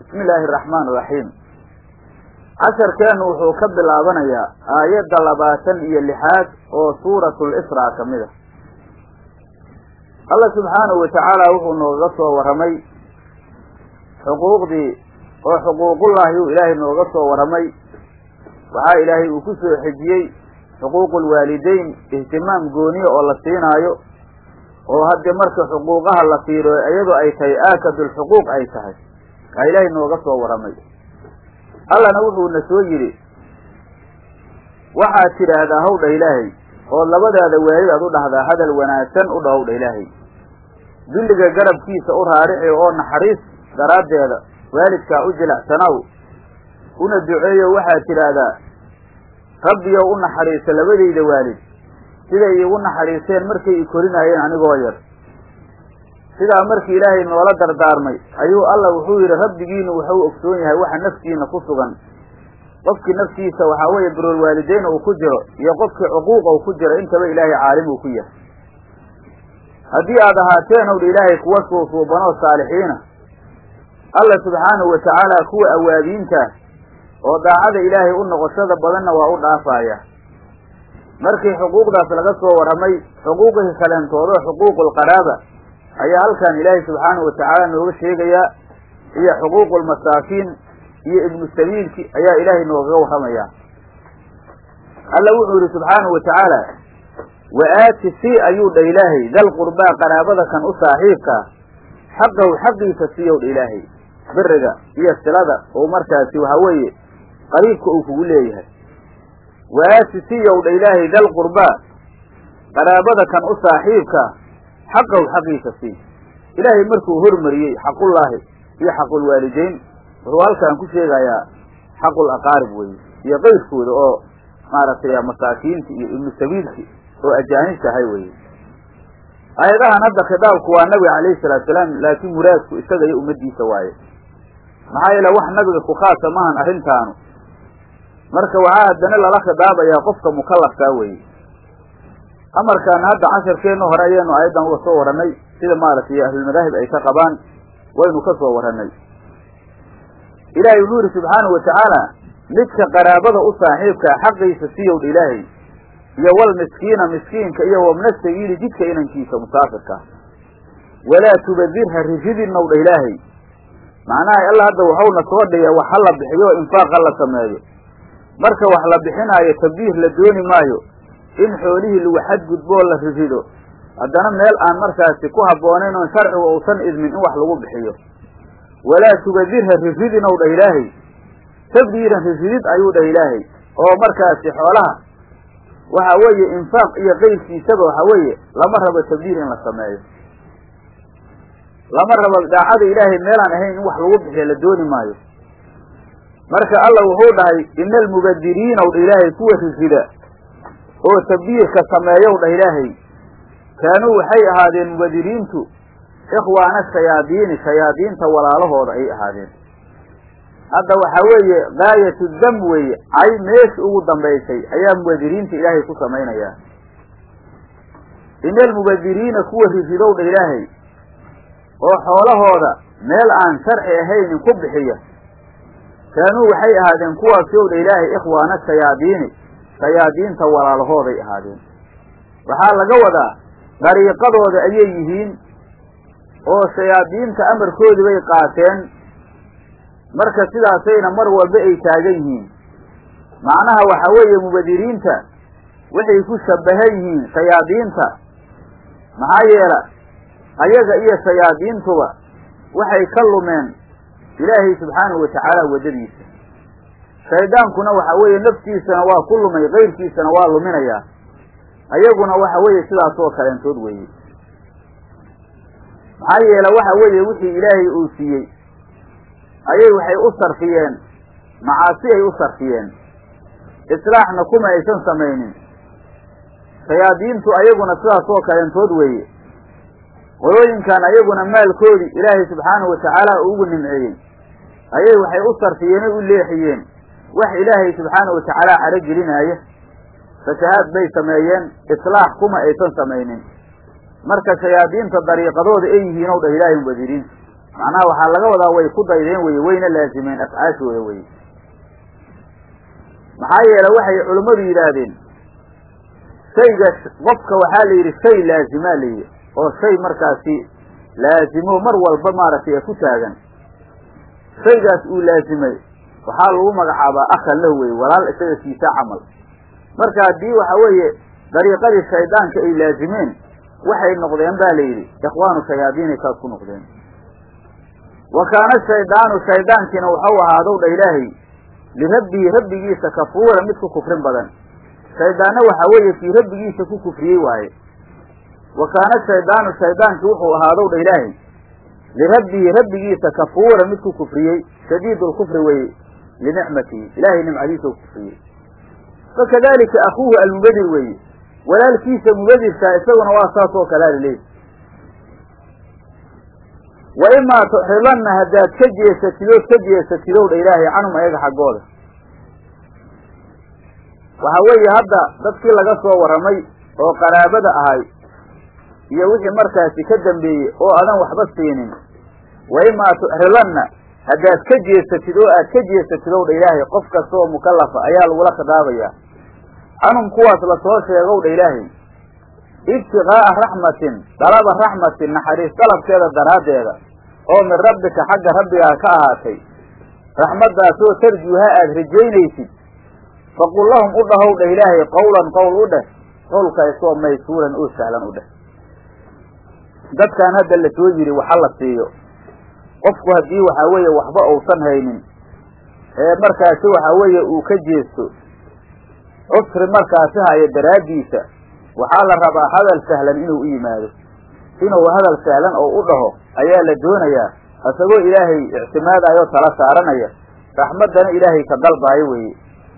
bismi illaahi araxmaan iraxiim casharkeennu wuxuu ka bilaabanayaa aayadda labaatan iyo lixaad oo suuratul israa ka mid a allah subxaanahu watacaala wuxuu nooga soo warramay xuquuqdii oo xuquuqullaahi uu ilaahay nooga soo warramay waxaa ilaahay uu ku soo xejiyey xuquuqulwaalideyn ihtimaam gooniya oo la siinaayo oo haddii marka xuquuqaha la fiiro iyadoo ay tahay aakadulxuquuq ay tahay aa ilaahay nooga soo warramay allana wuxuuna soo yidhi waxaad tidhaahdaa hawdha ilaahay oo labadaada waalid aad u dhahdaa hadal wanaagsan u dhahowdha ilaahay dulliga garabkiisa u raarici oo naxariis daraaddeeda waalidkaa u jilacsanaw una duceeyo waxaad tidhaahdaa rabbiyow u naxariisa labadayda waalid siday iigu naxariiseen markay i korinaayeen anigoo yar sidaa markii ilaahay noola dardaarmay ayuu alla wuxuu yidhi rabbigiinu wuxuu ogsoon yahay waxa naftiina ku sugan qofkii naftiisa waxaa weeye birool waalideyn uu ku jiro iyo qofkii cuquuqa uu ku jiro intaba ilaahay caalim uu ku yahay haddii aad ahaateen owdha ilaahay kuwa suusuubanoo saalixiina alla subxaanahu watacaala kuwa awaabiinta oo daacada ilaahay u noqoshada badanna waa u dhaafaaya markii xuquuqdaas laga soo warramay xuquuqihii kaleentoodoo xuquuqulqaraaba ayaa halkan ilaahay subxaanahu watacaala nooga sheegayaa iyo xuquuqulmasaakiin iyo ibnu sabiilki ayaa ilaahay noogaga warramayaa alla wuxuu yihi subxaanahu watacaala wa aati si ayuu dha ilaahay dal qurbaa qaraabada kan u saaxiibkaa xaqahu xaqiisa siiyow dha ilaahay biriga iyo silada oo markaasi waxa weeye qariibka uu kugu leeyahay wa aati siyow dha ilaahay dal qurbaa qaraabada kan u saaxiibkaa xaqahu xaqiisa sii ilaahay markuu hormariyey xaqullaahi iyo xaqulwaalideyn wuxuu halkan ku sheegayaa xaqul aqaarib weye iyo qayrkooda oo maaragtay masaakiinta iyo ibnu sabiilki oo ajaanib tahay weye aayadahan hadda khitaabku waa nabiga calayhi salaatu salaam laakiin muraadku isaga iyo ummadiisa waaye maxaa yeele wax nabiga ku khaasa maahan arrintaanu marka waxaa haddana lala khidaabayaa qofka mukallafkaa weye amarkaana hadda casharkeenna hore ayaynu aayaddan uga soo warranay sida maaragtay ahlulmadaahib ay ka qabaan waynu ka soo warranay ilaahay wuxuu yihi subxaanahu watacaala midka qaraabada u saaxiibkaa xaqiisa siyowdha ilaahay iyo wal miskiina miskiinka iyo wabna sabiili jidka inankiisa musaafirka walaa tubadir ha rijidinnow dha ilaahay macnaha alla hadda waxauna soo dhiga wax ha la bixiyo infaaq ha la sameeyo marka wax la bixinaayo tabdiir la dooni maayo in xoolihii lagu xadgudboo la rijido haddana meel aan markaasi ku habboonayn oon sharcigu uusan idmin in wax lagu bixiyo walaa tubadir ha rijidin ow dhah ilaahay tabdiiran rijidid ayuu dhah ilaahay oo markaasi xoolaha waxa weeye infaaq iyo qayrkiisaba waxa weeye lama rabo tabdiir in la sameeyo lama rabo daacada ilaahay meelaan ahayn in wax lagu bixiyo la dooni maayo marka alla wuxuu dhahay ina almubadiriina w dha ilaahay kuwa rijida oo tabdiirka sameeyow dhah ilaahay kaanuu waxay ahaadeen mubadiriintu ikhwaana shayaadiini shayaadiinta walaalahooda ayay ahaadeen hadda waxaa weeye gaayatu dam weeye cay meesha ugu dambaysay ayaa mubadiriinta ilaahay ku samaynayaa ina almubadiriina kuwa rijidow dha ilaahay oo xoolahooda meel aan sharci ahaynin ku bixiya kaanuu waxay ahaadeen kuwaasi ow dha ilaahay ikhwaana shayaadiini shayaadiinta walaalahooday ahaadeen waxaa laga wadaa dariiqadooda ayay yihiin oo shayaadiinta amarkoodii bay qaateen marka sidaasayna mar walba ay taagan yihiin macnaha waxa weeye mubadiriinta waxay ku shabahan yihiin shayaadiinta maxaa yeela ayaga iyo shayaadiintuba waxay ka lumeen ilaahay subxaanahu watacaala waddadiisa shaydaankuna waxa weeye naftiisana waa ku lumay kayrkiisana waa luminayaa ayaguna waxa weeye sidaas oo kaleentood weeye maxaa yeele waxa weeye wixii ilaahay uu siiyey ayay waxay u sarfiyeen macaasi ay u sarfiyeen islaaxna kuma aysan samaynin shayaadiintu ayaguna sidaas oo kaleentood weeye qolooyinkan ayaguna maalkoodii ilaahay subxaanahu watacaala uu ugu nimceeyey ayay waxay u sarfiyeen o u leexiyeen wax ilaahay subxaanahu watacaala caro gelinaaya fasahaad bay sameeyeen islaax kuma aysan samaynin marka shayaadiinta dariiqadooda ay yihiin ow dhah ilaahay mubadiriinta macnaha waxaa laga wadaa way ku daydeen weye wayna laazimeen afcaashooda weye maxaa yeele waxay culummadu yidhaahdeen shayga qofka waxaa la yidhi shay laazimaa la yidhi oo shay markaasi laazimo mar walba maaragtay ee ku taagan shaygaas uu laazimay waxaa lagu magacaabaa akhan lahu weye walaal isaga siisaa camal marka haddii waxa weeye dariiqadii shaydaanka ay laazimeen waxay noqdeen ba la yidhi ikhwaanu shayaadiinay saas ku noqdeen wa kaana shaydaanu shaydaankiina waxau ahaadow dha ilaahay lirabbihi rabbigiisa kafuura mid ku kufrin badan shaydaanna waxaa weeye kii rabbigiisa ku kufriyey waaye wa kaana shaydaanu shaydaankii wuxuu ahaadow dha ilaahay lirabbihi rabbigiisa kafuura mid ku kufriyey shadiid lkufri weye linicmatihi ilaahay nimcadiisa ku kufriyey fakadalika akuuhu almubadir weeye walaalkiisa mubadirkaa isaguna waa saas oo kalea laleeyi wa imaa tuxridanna haddaad ka jeesatidood ka jeesatidow dha ilaahay canhum ayaga xaggooda waxa weeye hadda dadkii laga soo warramay oo qaraabada ahay iyo wixii markaasi ka dambeeyey oo adan waxba siinin wa imaa tuxridanna haddaad ka jeesatid oo aad ka jeesatidow dha ilaahay qof kasta oo mukallafa ayaa lagula khidaabayaa canhum kuwaas lasoo sheegow dha ilaahay ibtiqaa'a raxmatin dalaba raxmatin naxariis dalabkeeda daraaddeeda oo min rabbika xagga rabbigaa ka ahaatay raxmaddaasoo tarjuuha aad rajaynaysid faqul lahum u dhahow dheh ilaahay qawlan qowl u dheh qowlkaasoo maysuuran oo sahlan u dheh dadkaan hadda la soo yidhi waxa la siiyo qofku haddii waxaa weeye waxba uusan haynin ee markaasi waxaa weeye uu ka jeesto cusri markaasi hayo daraaddiisa waxaa la rabaa hadal sahlan inuu u yimaado inuu hadal sahlan oo u dhaho ayaa la doonayaa isagoo ilaahay ictimaadayo tala saaranaya raxmaddana ilaahay ka dalbaayo weeye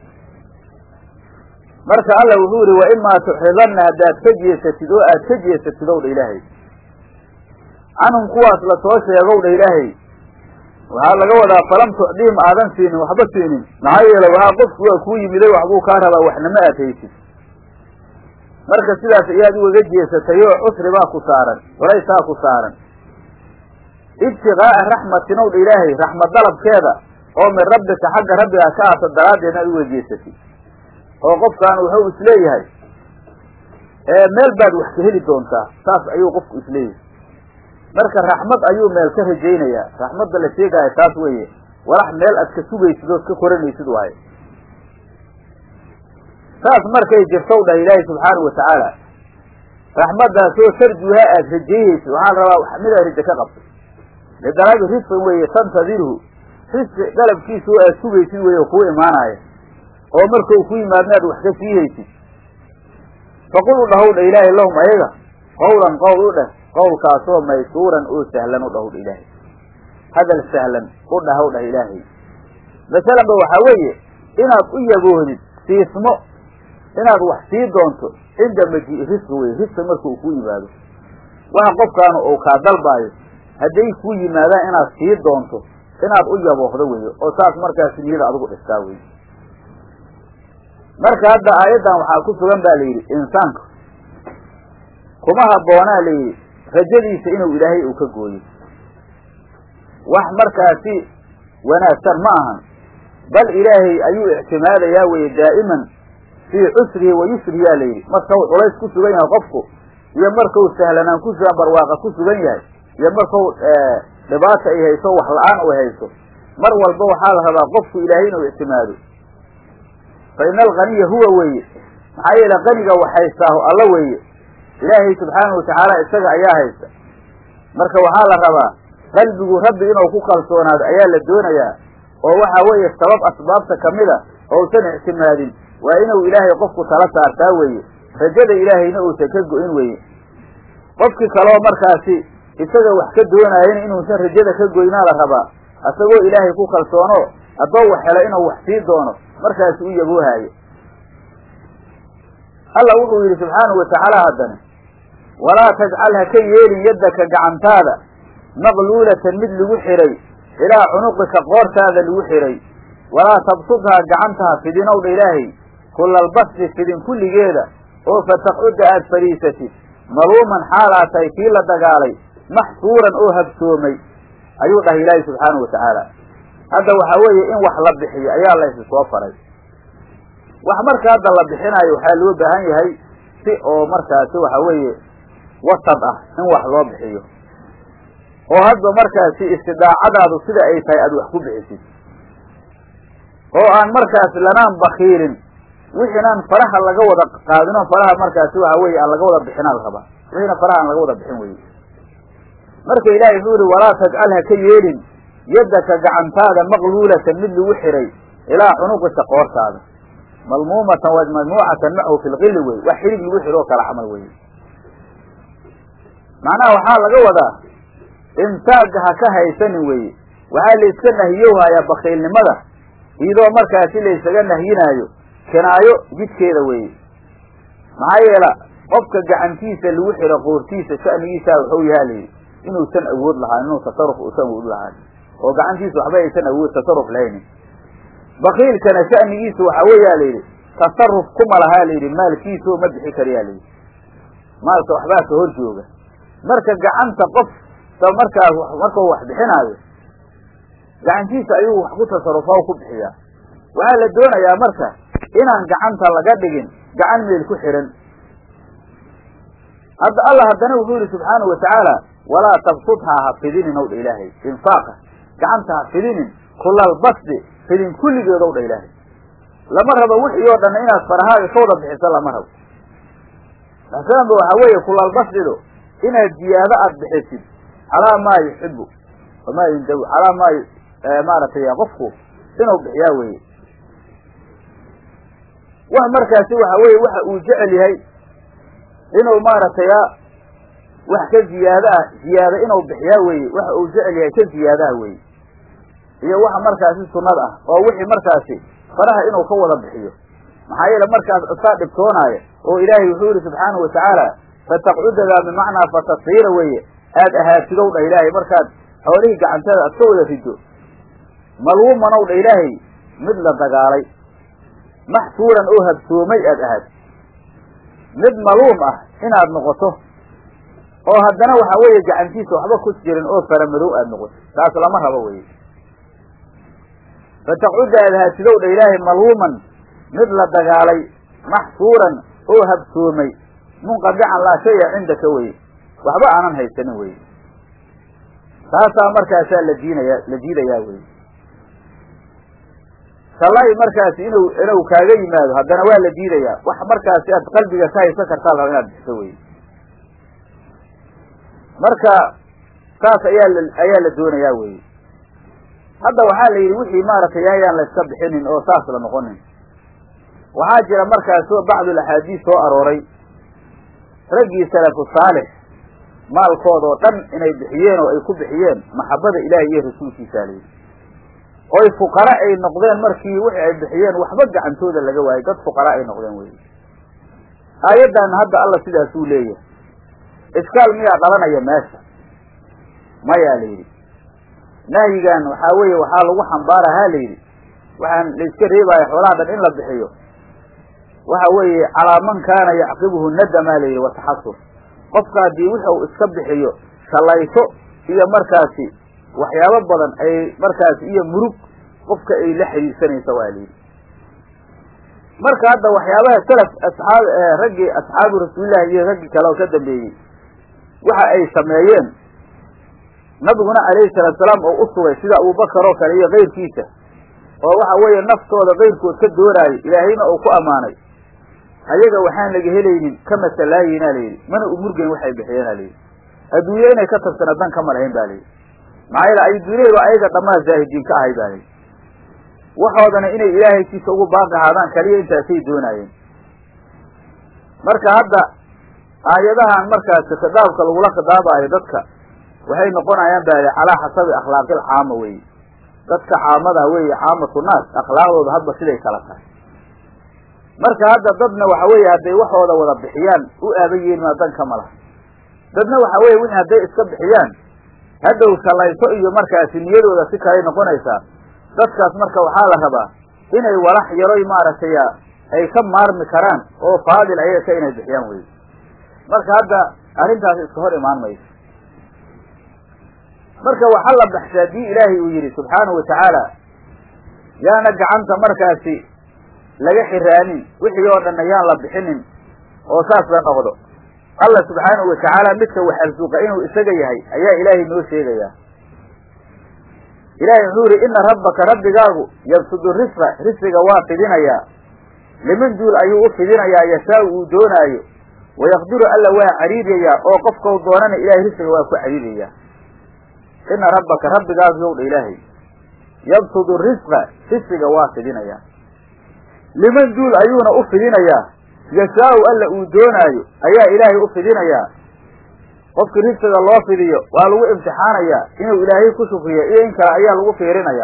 marka alla wuxuu yihi wa imaa tuxridanna haddaad ka jeesatid oo aad ka jeesatid ow dha ilaahay canhum kuwaas lasoo sheegow dha ilaahay waxaa laga wadaa falam tucdiim aadan siinin waxba siinin maxaa yeele waxaa qofku waa kuu yimiday waxbuu kaa rabaa waxnama aad haysid marka sidaas ayaad ugaga jeesatay oo cusri baa ku saaran culaysaa ku saaran ibtiqaa'a raxmatin ow dha ilaahay raxmad dalabkeeda oo min rabbika xagga rabbigaa ka aata daraaddeedna aad uga jeesatid oo qofkaan wuxuu isleeyahay meel baad wax ka heli doontaa saas ayuu qofku isleeyahay marka raxmad ayuu meel ka rajaynayaa raxmadda la sheegaayo taas weeye walax meel aad ka sugaysid ood ka koranaysid waayo saas markay jirtow dhah ilaahi subxaanahu watacaala raxmaddaasoo tarjuuha aad rajaynaysid waxaa la rabaa midaad raje ka qabto lidalabi risqin weeye tantadirhu risqi dalabkiisa oo aad sugaysid weeye kuu imaanaya oo markau ku yimaadna aad wax ka sii haysid faqul u dhahow dha ilaahay lahum ayaga qawlan qowl u dheh qowlkaasoo maysuuran oo sahlan u dhahow dha ilaahay hadal sahlan u dhahow dhah ilaahay masalan ba waxaa weeye inaad u yaboohdid siismo inaad wax sii doonto cinda majii'i risqi weye risqi markuu ku yimaado waxa qofkaanu uu kaa dalbaayo hadday ku yimaadaan inaad sii doonto inaad u yaboohdo weeye oo saas markaas niyada adigu dhistaa weye marka hadda aayaddan waxaa ku sugan ba la yidhi insaanku kuma habboonaa la yidhi rajadiisa inuu ilaahay uu ka gooyo wax markaasi wanaagsan ma ahan bal ilaahay ayuu ictimaadayaa weye daa'iman fii cusrihi wa yusrihi la yidhi markau culays ku sugan yahay qofku iyo markau sahlanaan ku sugan barwaaqa ku sugan yahay iyo markau dhibaata ay hayso wax la-aan ay hayso mar walba waxaa la rabaa qofku ilaahay inuu ictimaado fa ina alganiya huwa weeye maxaa yeele qaniga wax haystaahu alla weeye ilaahay subxaanahu watacaala isaga ayaa haysta marka waxaa la rabaa qalbigu rabbi inuu ku kalsoonaado ayaa la doonayaa oo waxa weeye sabab asbaabta kamida ousan ictimaadin waa inuu ilaahay qofku tala saartaa weeye rajada ilaahayna uusan ka go-in weeye qofkii kaleo markaasi isaga wax ka doonaayana inuusan rajada ka goynaa la rabaa isagoo ilaahay ku kalsoono haddoo wax helo inuu wax sii doono markaasi u yaboohaayo alla wuxuu yidhi subxaanahu watacaala haddana walaa tajcal ha ka yeelin yaddaka gacantaada maqluulatan mid lagu xidhay ilaa cunuqika qoortaada lagu xidhay walaa tabsudhaa gacantaha fidinowdha ilaahay kullalbasti fidin kulligeeda oo fataqcudda aad fadhiisatid maluuman xaal aad tahay kii la dagaalay maxsuuran oo habsoomay ayuu dhahay ilaahi subxaanahu watacaala hadda waxaa weeye in wax la bixiyo ayaa la isi soo faray wax marka hadda la bixinayo waxaa loo baahan yahay si oo markaasi waxa weeye wasad ah in wax loo bixiyo oo hadba markaasi istidaacadaadu sida ay tahay aada wax ku bixisid oo aan markaas lanaan bakiilin wixiinaan faraha laga wada qaadin oo faraha markaasi waxa weeye aan laga wada bixinaa la rabaa wixiina faraha aan laga wada bixin weye marka ilaahay wuxuu yihi walaa tajcal ha ka yeelin yaddaka gacantaada maqluulatan mid lagu xiray ilaa cunuqika qoortaada malmuumatan wa majmuucatan macahu fi lqili wey wax xidhig lagu xiro oo kala camal weye macnaha waxaa laga wadaa imsaagga ha ka haysanin weye waxaa la iska nahiyowhayaa bakiilnimada iyadoo markaasi la ysaga nahyinaayo kinaayo jidkeeda weeye maxaa yeela qofka gacantiisa lagu xiro qoortiisa sha'nigiisaa wuxuu yahaa layidhi inuusan awood lahaan inuu tasaruf uusan awood lahaan oo gacantiisa waxba aysan awood tasaruf lahaynin bakiilkana sha'nigiisa waxaa weeyaa layidhi tasaruf kuma lahaa layidhi maalkiisao ma bixi kariyaa layidhi maalka waxbaa ka hor jooga marka gacanta qof markaa markau wax bixinaayo gacantiisa ayuu wax ku tasarufa o ku bixiyaa waxaa la doonayaa marka inaan gacanta laga dhigin gacan meel ku xihan hadda allah haddana wuxuu yihi subxaanahu watacaala walaa tabsudhaa ha fidinin ow dha ilaahay infaaqa gacanta ha fidinin kulal basdi fidin kulligeed ow dha ilaahay lama rabo wixii oo dhan inaad farahaaga ka wada bixiso lama rabo masalanba waxaa weeye kulal basdido inaad ziyaado aada bixisid calaa maa yuxibu wamaa yundawi calaa maa maaragtay qofku inuu bixiyaa weye wax markaasi waxa weye waxa uu jecel yahay inuu maaragtay wax ka ziyaado ah ziyaado inuu bixiyaa weye waxa uu jecel yahay ka ziyaadaha weye iyo waxa markaasi sunnad ah oo wixii markaasi faraha inuu ka wada bixiyo maxaa yeele markaas isaa dhibtoonaaya oo ilaahay wuxuu yihi subxaanahu watacaala fataqcudadaa bimacnaa fatasiira weeye aada ahaatidow dha ilaahay markaad xoolihii gacantada aad ka wada rido malwumanow dha ilaahay mid la dagaalay maxsuuran oo habsoomay aad ahaad mid maluum ah inaad noqoto oo haddana waxaa weeye gacantiisa waxba ku jirin oo faramadow aada noqoto taas lama rabo weye fataqcudda aad ahaatidow dha ilaahay malwuman mid la dagaalay maxsuuran oo habsoomay munqadican laa shaya cindaka weye waxba aanan haysanin weye taasaa markaasaa la diinaya la diidayaa weye sallay markaasi inuu inuu kaaga yimaado haddana waa la diidayaa wax markaasi aad qalbiga ka haysan kartaa laba inaad bixiso weye marka saas ayaa la ayaa la doonayaa weye hadda waxaa la yidhi wixii maaragtay ayaan la iska bixinin oo saas la noqonin waxaa jira markaas bacdul axaadiis soo arooray raggii salafu saalix maalkooda oo dhan inay bixiyeen oo ay ku bixiyeen maxabada ilaahi iyo rasuulkiisaa layidhi oy fuqara ay noqdeen markii wixii ay bixiyeen waxba gacantooda laga waayay dad fuqara ay noqdeen wey aayaddan hadda alla sidaasuu leeyahay iskaal miyaa dhalanaya meesha mayaa la yidhi nahyigan waxaa weeye waxaa lagu xambaarahaa la yidhi waxaan la iska reebaya xoolaha dhan in la bixiyo waxa weeye calaa man kaana yacqibuhu nadamaa la yidhi wataxasur qofka haddii wuxuu iska bixiyo shalayso iyo markaasi waxyaabo badan ay markaasi iyo murug qofka ay la xiriirsanaysa waa layidhi marka hadda waxyaabaha salaf asxaab raggii asxaabu rasuulillahi iyo raggii kale oo ka dambeeyey waxa ay sameeyeen nabiguna calayhi salaatu salaam oo u sugay sida abubakar oo kale iyo kayrkiisa oo waxa weeye naftooda kayrkood ka doonaayo ilaahayna uu ku ammaanay ayaga waxaan laga helaynin ka masalaayinaa layidhi mana u murgeyn waxay bixiyeena layidhi adduunye inay ka tagsana dan kama lahayn ba layidhi maxaa yeele adduunyadu ayaga dhammaa zaahidiin ka ahay ba layidhi waxoodana inay ilaahaykiisa ugu baaqi ahaadaan kaliya intaasay doonaayeen marka hadda aayadahan markaasi khitaabka lagula khitaabaayo dadka waxay noqonayaan ba calaa xasabi akhlaaqil caama weye dadka caamada weeye caamatu naas akhlaaqdooda hadba siday kala tahay marka hadda dadna waxa weeye hadday waxooda wada bixiyaan u aaban yeelin maa dan kama laha dadna waxa weye wixii hadday iska bixiyaan hadhow shalayso iyo markaasi niyadooda si kaley noqonaysaa dadkaas marka waxaa la rabaa inay walax yaroy maaragtay ay ka maarmi karaan oo faadil ayaga inay bixiyaan wey marka hadda arrintaas iska hor imaan mayso marka waxa la baxsha haddii ilaahay uu yidhi subxaanahu watacaala yaana gacanta markaasi laga xiraanin wixii oo dhanna yaan la bixinin oo saas la noqdo allah subxaanahu watacaala midka wax arsuuqa inuu isaga yahay ayaa ilaahay noo sheegayaa ilaahay wuxuu yihi ina rabbaka rabbigaagu yabsudu risqa risqiga waa fidinayaa liman duul ayuu u fidinayaa yashaau uu doonaayo wayaqdiru alla waa cariirayaa oo qofkau doonana ilahay risqiga waa ku cariirayaa ina rabbaka rabbigaagu yowdha ilaahay yabsudu risqa risqiga waa fidinayaa liman duul ayuuna u fidinayaa yashaau alla uu doonaayo ayaa ilaahay u fidinayaa qofkii risqiga loo fidiyo waa lagu imtixaanayaa inuu ilaahay ku shukriyo iyo in kale ayaa lagu fiirinayaa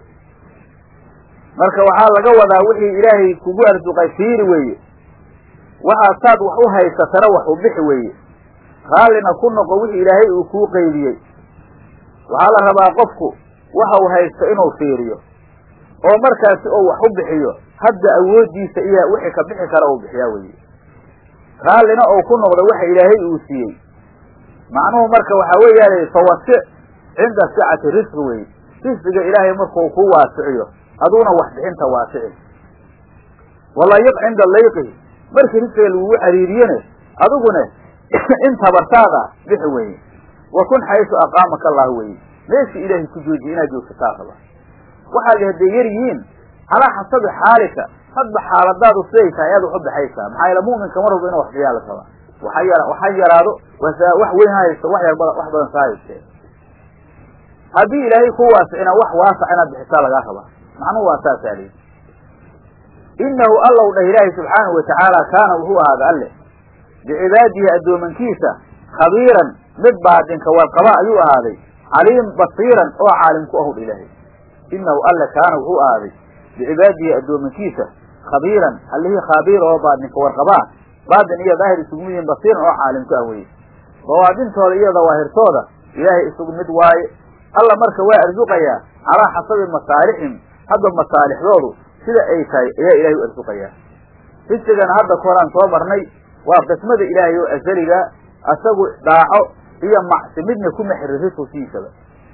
marka waxaa laga wadaa wixii ilaahay kugu arsuqay fiiri weeye waxaad saad wax u haysatana wax u bixi weeye raallina ku noqo wixii ilaahay uu kuu qeybiyey waxaa la rabaa qofku waxa uu haysto inuu fiiriyo oo markaasi oo wax u bixiyo hadda awooddiisa iyo wixii ka bixi kara uu bixiyaa weeye raallina oo ku noqdo waxa ilaahay uu siiyey macnuhu marka waxaa weeyaala fawasic cinda sicati risqi weye risqiga ilaahay markuu ku waasiciyo aduuna wax bixinta waasici walayiq cinda layqihi markii risqiga lagugu cariiriyene adigune in tabartaada bixi weye wa kun xaysu aqaamaka allah weye meeshii ilaahay ku joojiye inaad joogsataa raba waxaad hadday yar yihiin calaa xasabi xaalika hadba xaaladaadu siday tahay ayaad wax u baxaysaa maxaa yaele mu'minka mar walba inu wax bixiyaa la rabaa waxa yar waxa yaraado wasa wax weyn ha haysto wax yar badan wax badan saa haystee haddii ilaahay ku waasicina wax waasac inaad bixisaa lagaa rabaa macnuhu waa saasaa lihi inahu allow dhah ilaahay subxaanahu watacaala kaana wuxuu ahaada alle bicibaadihi addoomankiisa khabiiran mid baadinka warqaba ayuu ahaaday caliim basiiran oo caalim ku ahudha ilaahay inahu alle kaana wuxuu ahaaday bicibaadihi addoomankiisa khabiiran allihii khabiir oo baadinka warqabaa baadin iyo daahir isugu mid yihin basiiran oo caalim ku ah weye bawaadintooda iyo dawaahirtooda ilaahay isugu mid waaye alla marka waa arsuqayaa calaa xasabi masaalixim hadda masaalixdoodu sida ay tahay ayaa ilaahay u arsuqayaa risigana hadda koraan soo marnay waa qismada ilaahay oo asaliga asagu dhaaco iyo macsi midna kuma xirin risqsiisaba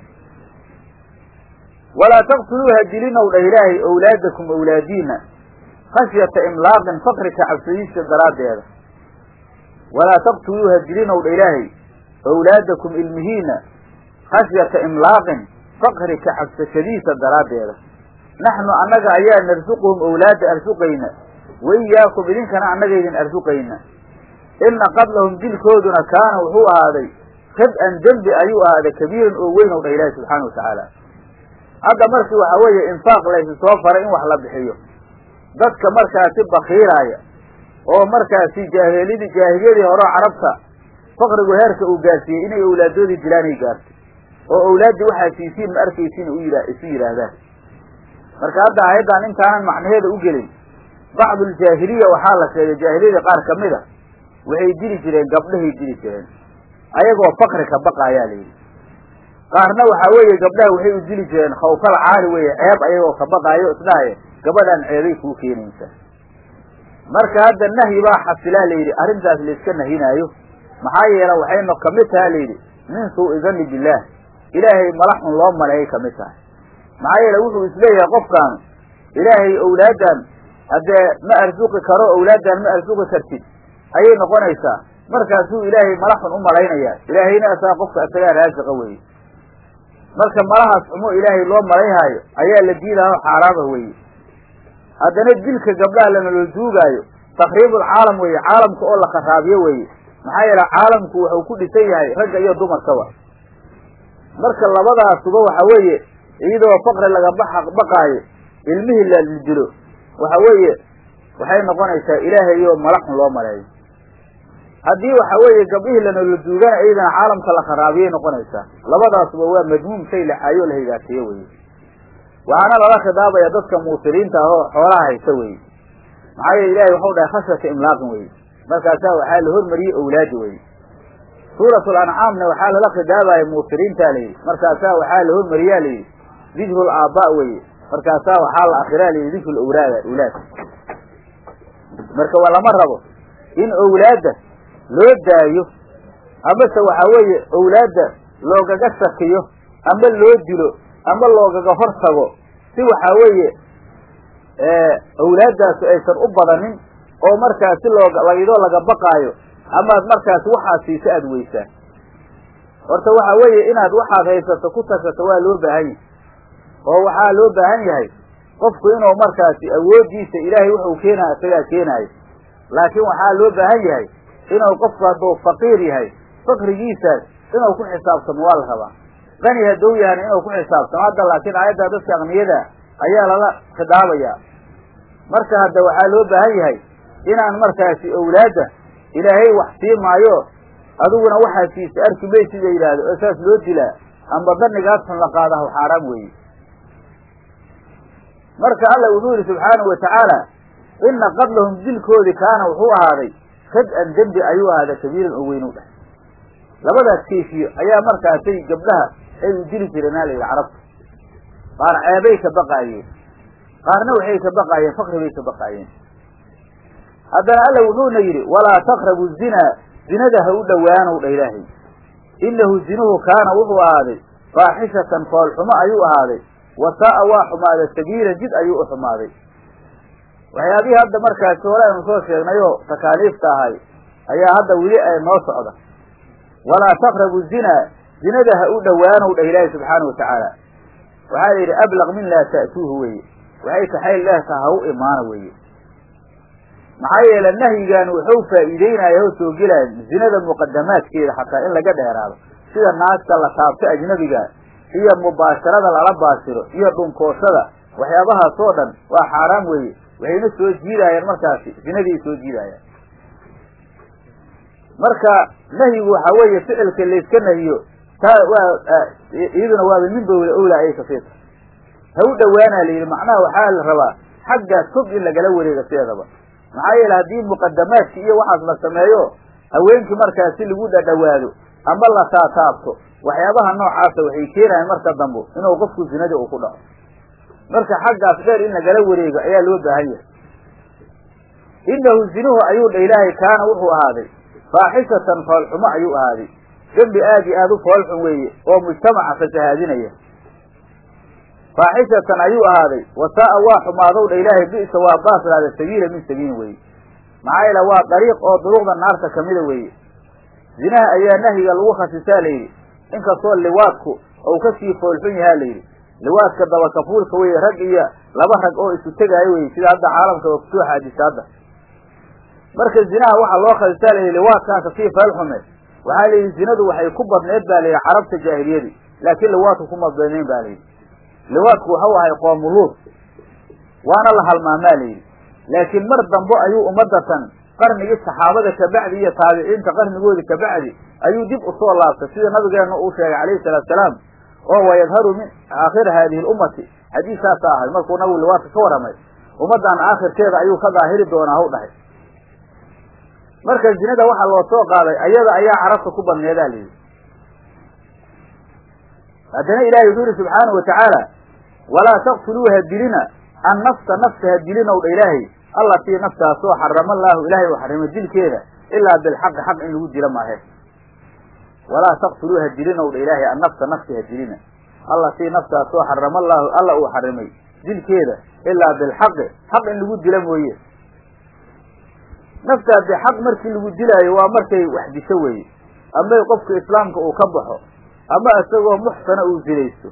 walaa taqtuluuha dilinow dhah ilaahay awlaadakum awlaadiina khashyata imlaaqin fakri ka cabsadiisa daraaddeeda walaa taqtuluuha dilinow dha ilaahay awlaadakum ilmihiina khashyata imlaaqin fakri ka cabsashadiisa daraaddeeda naxnu annaga ayaa narsuquhum awlaada arsuqayna waiyaakum idinkana annaga idin arsuqayna ina qatlahum dilkooduna kaana wuxuu ahaaday khid-an dembi ayuu ahaaday kabiiran oo weyn ow dha ilaahi subxaana watacaala hadda markii waxaa weeye infaaq laysu soo faray in wax la bixiyo dadka markaasi bakiiraaya oo markaasi jaahilidi jaahiliyadii horeo carabta fakrigu heerka uu gaarsiiyey inay awlaadoodii dilaanay gaartay oo awlaaddii waxaa siisiin ma arkaysiin u yidha isu yidhaahdaan marka hadda aayaddan intaanan macnaheeda u gelin bacduljaahiliya waxaa la sheegay jaahiliyadii qaar ka mid a waxay dili jireen gabdhahay dili jireen ayagoo fakri ka baqa ayaa la yidhi qaarna waxaa weeye gabdhaha waxay u dili jireen khawfal caali weeye ceeb ayagoo ka baqaayo isdhahaye gabadhaan ceebay kuu keenaysaa marka hadda nahyi baa xasilaa la yidhi arrintaas layska nahinaayo maxaa yeele waxayna kamid taha la yidhi min suu'i danni billaah ilaahay mala xun loo maleeyay kamid tahay maxaa yeele wuxuu isleeyahay qofkaanu ilaahay awlaaddan haddee ma arsuqi karo awlaaddan ma arsuqi kartid ayay noqonaysaa markaasuu ilaahay mala xun u malaynayaa ilaahayna asaa qofka isagaa raasiqa weye marka malahaas xumo ilaahay loo malayhaayo ayaa la diidaao xaaraama weye haddana dilka gabdhaha lanala duugaayo takriibulcaalam weeye caalamka oo la kharaabiyo weeye maxaa yeele caalamku wuxuu ku dhisan yahay ragga iyo dumarkaba marka labadaasuba waxa weeye iyadoo faqri laga baxa baqaayo ilmihii la dilo waxa weeye waxay noqonaysaa ilaahay iyo malaxun loo maleeyo haddii waxa weeye gabdhihii lanala duugana iyadana caalamka la kharaabiyay noqonaysaa labadaasuba waa madmuum shay la caayo la higaateeyo weye waxaana lala khidaabaya dadka muusiriinta ah oo xoolaha haysta weye maxaa yeele ilahay waxau dhahay khashyata imlaaqin weye markaasaa waxaa la hormariyey awlaadi weye suuratul ancaamna waxaa lala khidaabaya muusiriinta layidhi markaasaa waxaa la hormariyaa layidhi dikrul aabba weye markaasaa waxaa la akhiraa layidhi dikrul awlaad awlaad marka waa lama rabo in awlaadda loo daayo amase waxaa weeye awlaadda loogaga shakiyo ama loo dilo ama loogaga hor tago si waxaa weeye awlaaddaasu aysan u badanin oo markaasi looga iyadoo laga baqaayo amaad markaasi waxaad siisa aada weysaa horta waxa weeye inaad waxaad haysato ku tashato waa loo baahan yahay oo waxaa loo baahan yahay qofku inuu markaasi awooddiisa ilaahay wuxuu keenaya isagaa keenaayo laakiin waxaa loo baahan yahay inuu qofku hadduu faqiir yahay fakrigiisaas inuu ku xisaabtamo waa la rabaa qani hadduu yahana inuu ku xisaabtamo hadda laakiin aayadda dadka aqniyada ayaa lala khidaabayaa marka hadda waxaa loo baahan yahay inaan markaasi owlaadda ilaahay wax sii maayo adiguna waxaa siisa arki maysid la yidhaahdo oo saas loo dilaa amba danigaas xun la qaadahu xaaraam weeye marka alla wuxuu yihi subxaanahu watacaala ina qatlahum dilkoodii kaana wuxuu ahaaday kad-an dembi ayuu ahaaday kabiiran oo weyn u dheh labadaas kayfiyo ayaa markaasay gabdhaha ay u dili jireen aa la yidhi carabta qaar ceebay ka baqaayeen qaarna waxay ka baqaayeen fakri bay ka baqaayeen haddana alla wuxuuna yidhi walaa taqrabu zinaa zinada ha u dhowaanow dha ilaahay innahu zinuhu kaana wuxuu ahaaday faaxishatan foolxumo ayuu ahaaday wasaa'a waa xumaaday sabiilan jid ayuu u xumaaday waxyaabihii hadda markaasi hore aynu soo sheegnayoo takaaliifta ahay ayaa hadda weli ay noo socda walaa taqrabu zinaa zinada ha u dhowaanow dhah ilaahi subxaana watacaala waxaa la yidhi ablaq min laa ta'tuuhu weeye waxay kaxayl leehtaha ha u imaana weeye maxaa yeele nahyigan wuxuu faa'iideynaya oo soo gelaya zinada muqadamaadkeeda xataa in laga dheeraado sida naagta la taabto ajnabiga iyo mubaasharada lala baashiro iyo dhunkooshada waxyaabahaas oo dhan waa xaaraam weeye waxayna soo jiidaayaan markaasi zinadii soo jiidaayaan marka nahyigu waxaa weeye ficilka layska nahiyo taa waa iyaduna waaba min bowla owla ayay kasiirta ha u dhowaanaa la yidhi macnaha waxaa la rabaa xaggaas fog in lagala wareega sideedaba maxaa yeele haddii muqadamaadki iyo waxaas la sameeyo haweenkii markaasi lagu dhadhawaado ama la taataabto waxyaabaha noocaasa waxay keenayan marka dambo inuu qofku zinadii uu ku dhaco marka xaggaas dheer in lagala wareego ayaa loo baahan yahay innahu zinuhu ayuu dha ilaahay kaana wuxuu ahaaday faaxishatan foolxumo ayuu ahaaday dembi aad iyo aad u foolxun weeye oo mujtamaca fasahaadinaya faaxishatan ayuu ahaaday wasaa'a waa xumaadow dha ilaahay bi'sa waa baaslaada sabiila min sabiilin weeye maxaa yeele waa dariiq oo duruqda naarta kamida weeye zinaha ayaa nahyiga lagu khasisaa layidhi inkastoo liwaadku ou kasii foolxun yahaa layidhi liwaadka dabakafuulka weye rag iyo laba rag oo isu tegaayo weye sida hadda caalamka oo kusoo xaadisa hadda marka zinaha waxaa loo khasisaa layidhi liwaadkaa kasii foolxume waxaa layidhi zinadu waxay ku badneed ba layidhi carabta jaahiliyadii laakiin liwaadku kuma badnayn ba layidhi liwaadku waxau ahay qoomuluud waana la halmaamaa layidhi laakiin mar dambo ayuu ummadatan qarnigii saxaabada kabacdi iyo taabiciinta qarnigoodi kabacdi ayuu dib usoo laabtay sida nabigeena uu sheegay calayhi salaatu salaam oo wayadharu min aakhiri haadihi lummati xadiiskaasa ahay markuu nabigu liwaadka ka warramay ummaddan aakhirkeeda ayuu ka daahiri doonaa haw dhahay marka zinada waxaa loo soo qaaday ayada ayaa carabta ku badneedaa layidhi haddana ilahay wuxuu yihi subxaanahu watacaala walaa taqtuluu ha dilina annafsa nafsa ha dilinow dha ilaahay allatii naftaasoo xarama allaahu ilaahay uu xarimay dilkeeda ilaa bilxaqi xaq in lagu dilo maahe walaa taqtuluu ha dilinow dha ilaahay annafsa nafsi ha dilina allatii naftaasoo xarama allaahu alla uu xarimay dilkeeda ilaa bilxaqi xaq in lagu dilo mooye naftaa bixaq markii lagu dilaayo waa markay wax disho weeye amay qofka islaamka uu ka baxo ama isagoo muxsana uu zilaysto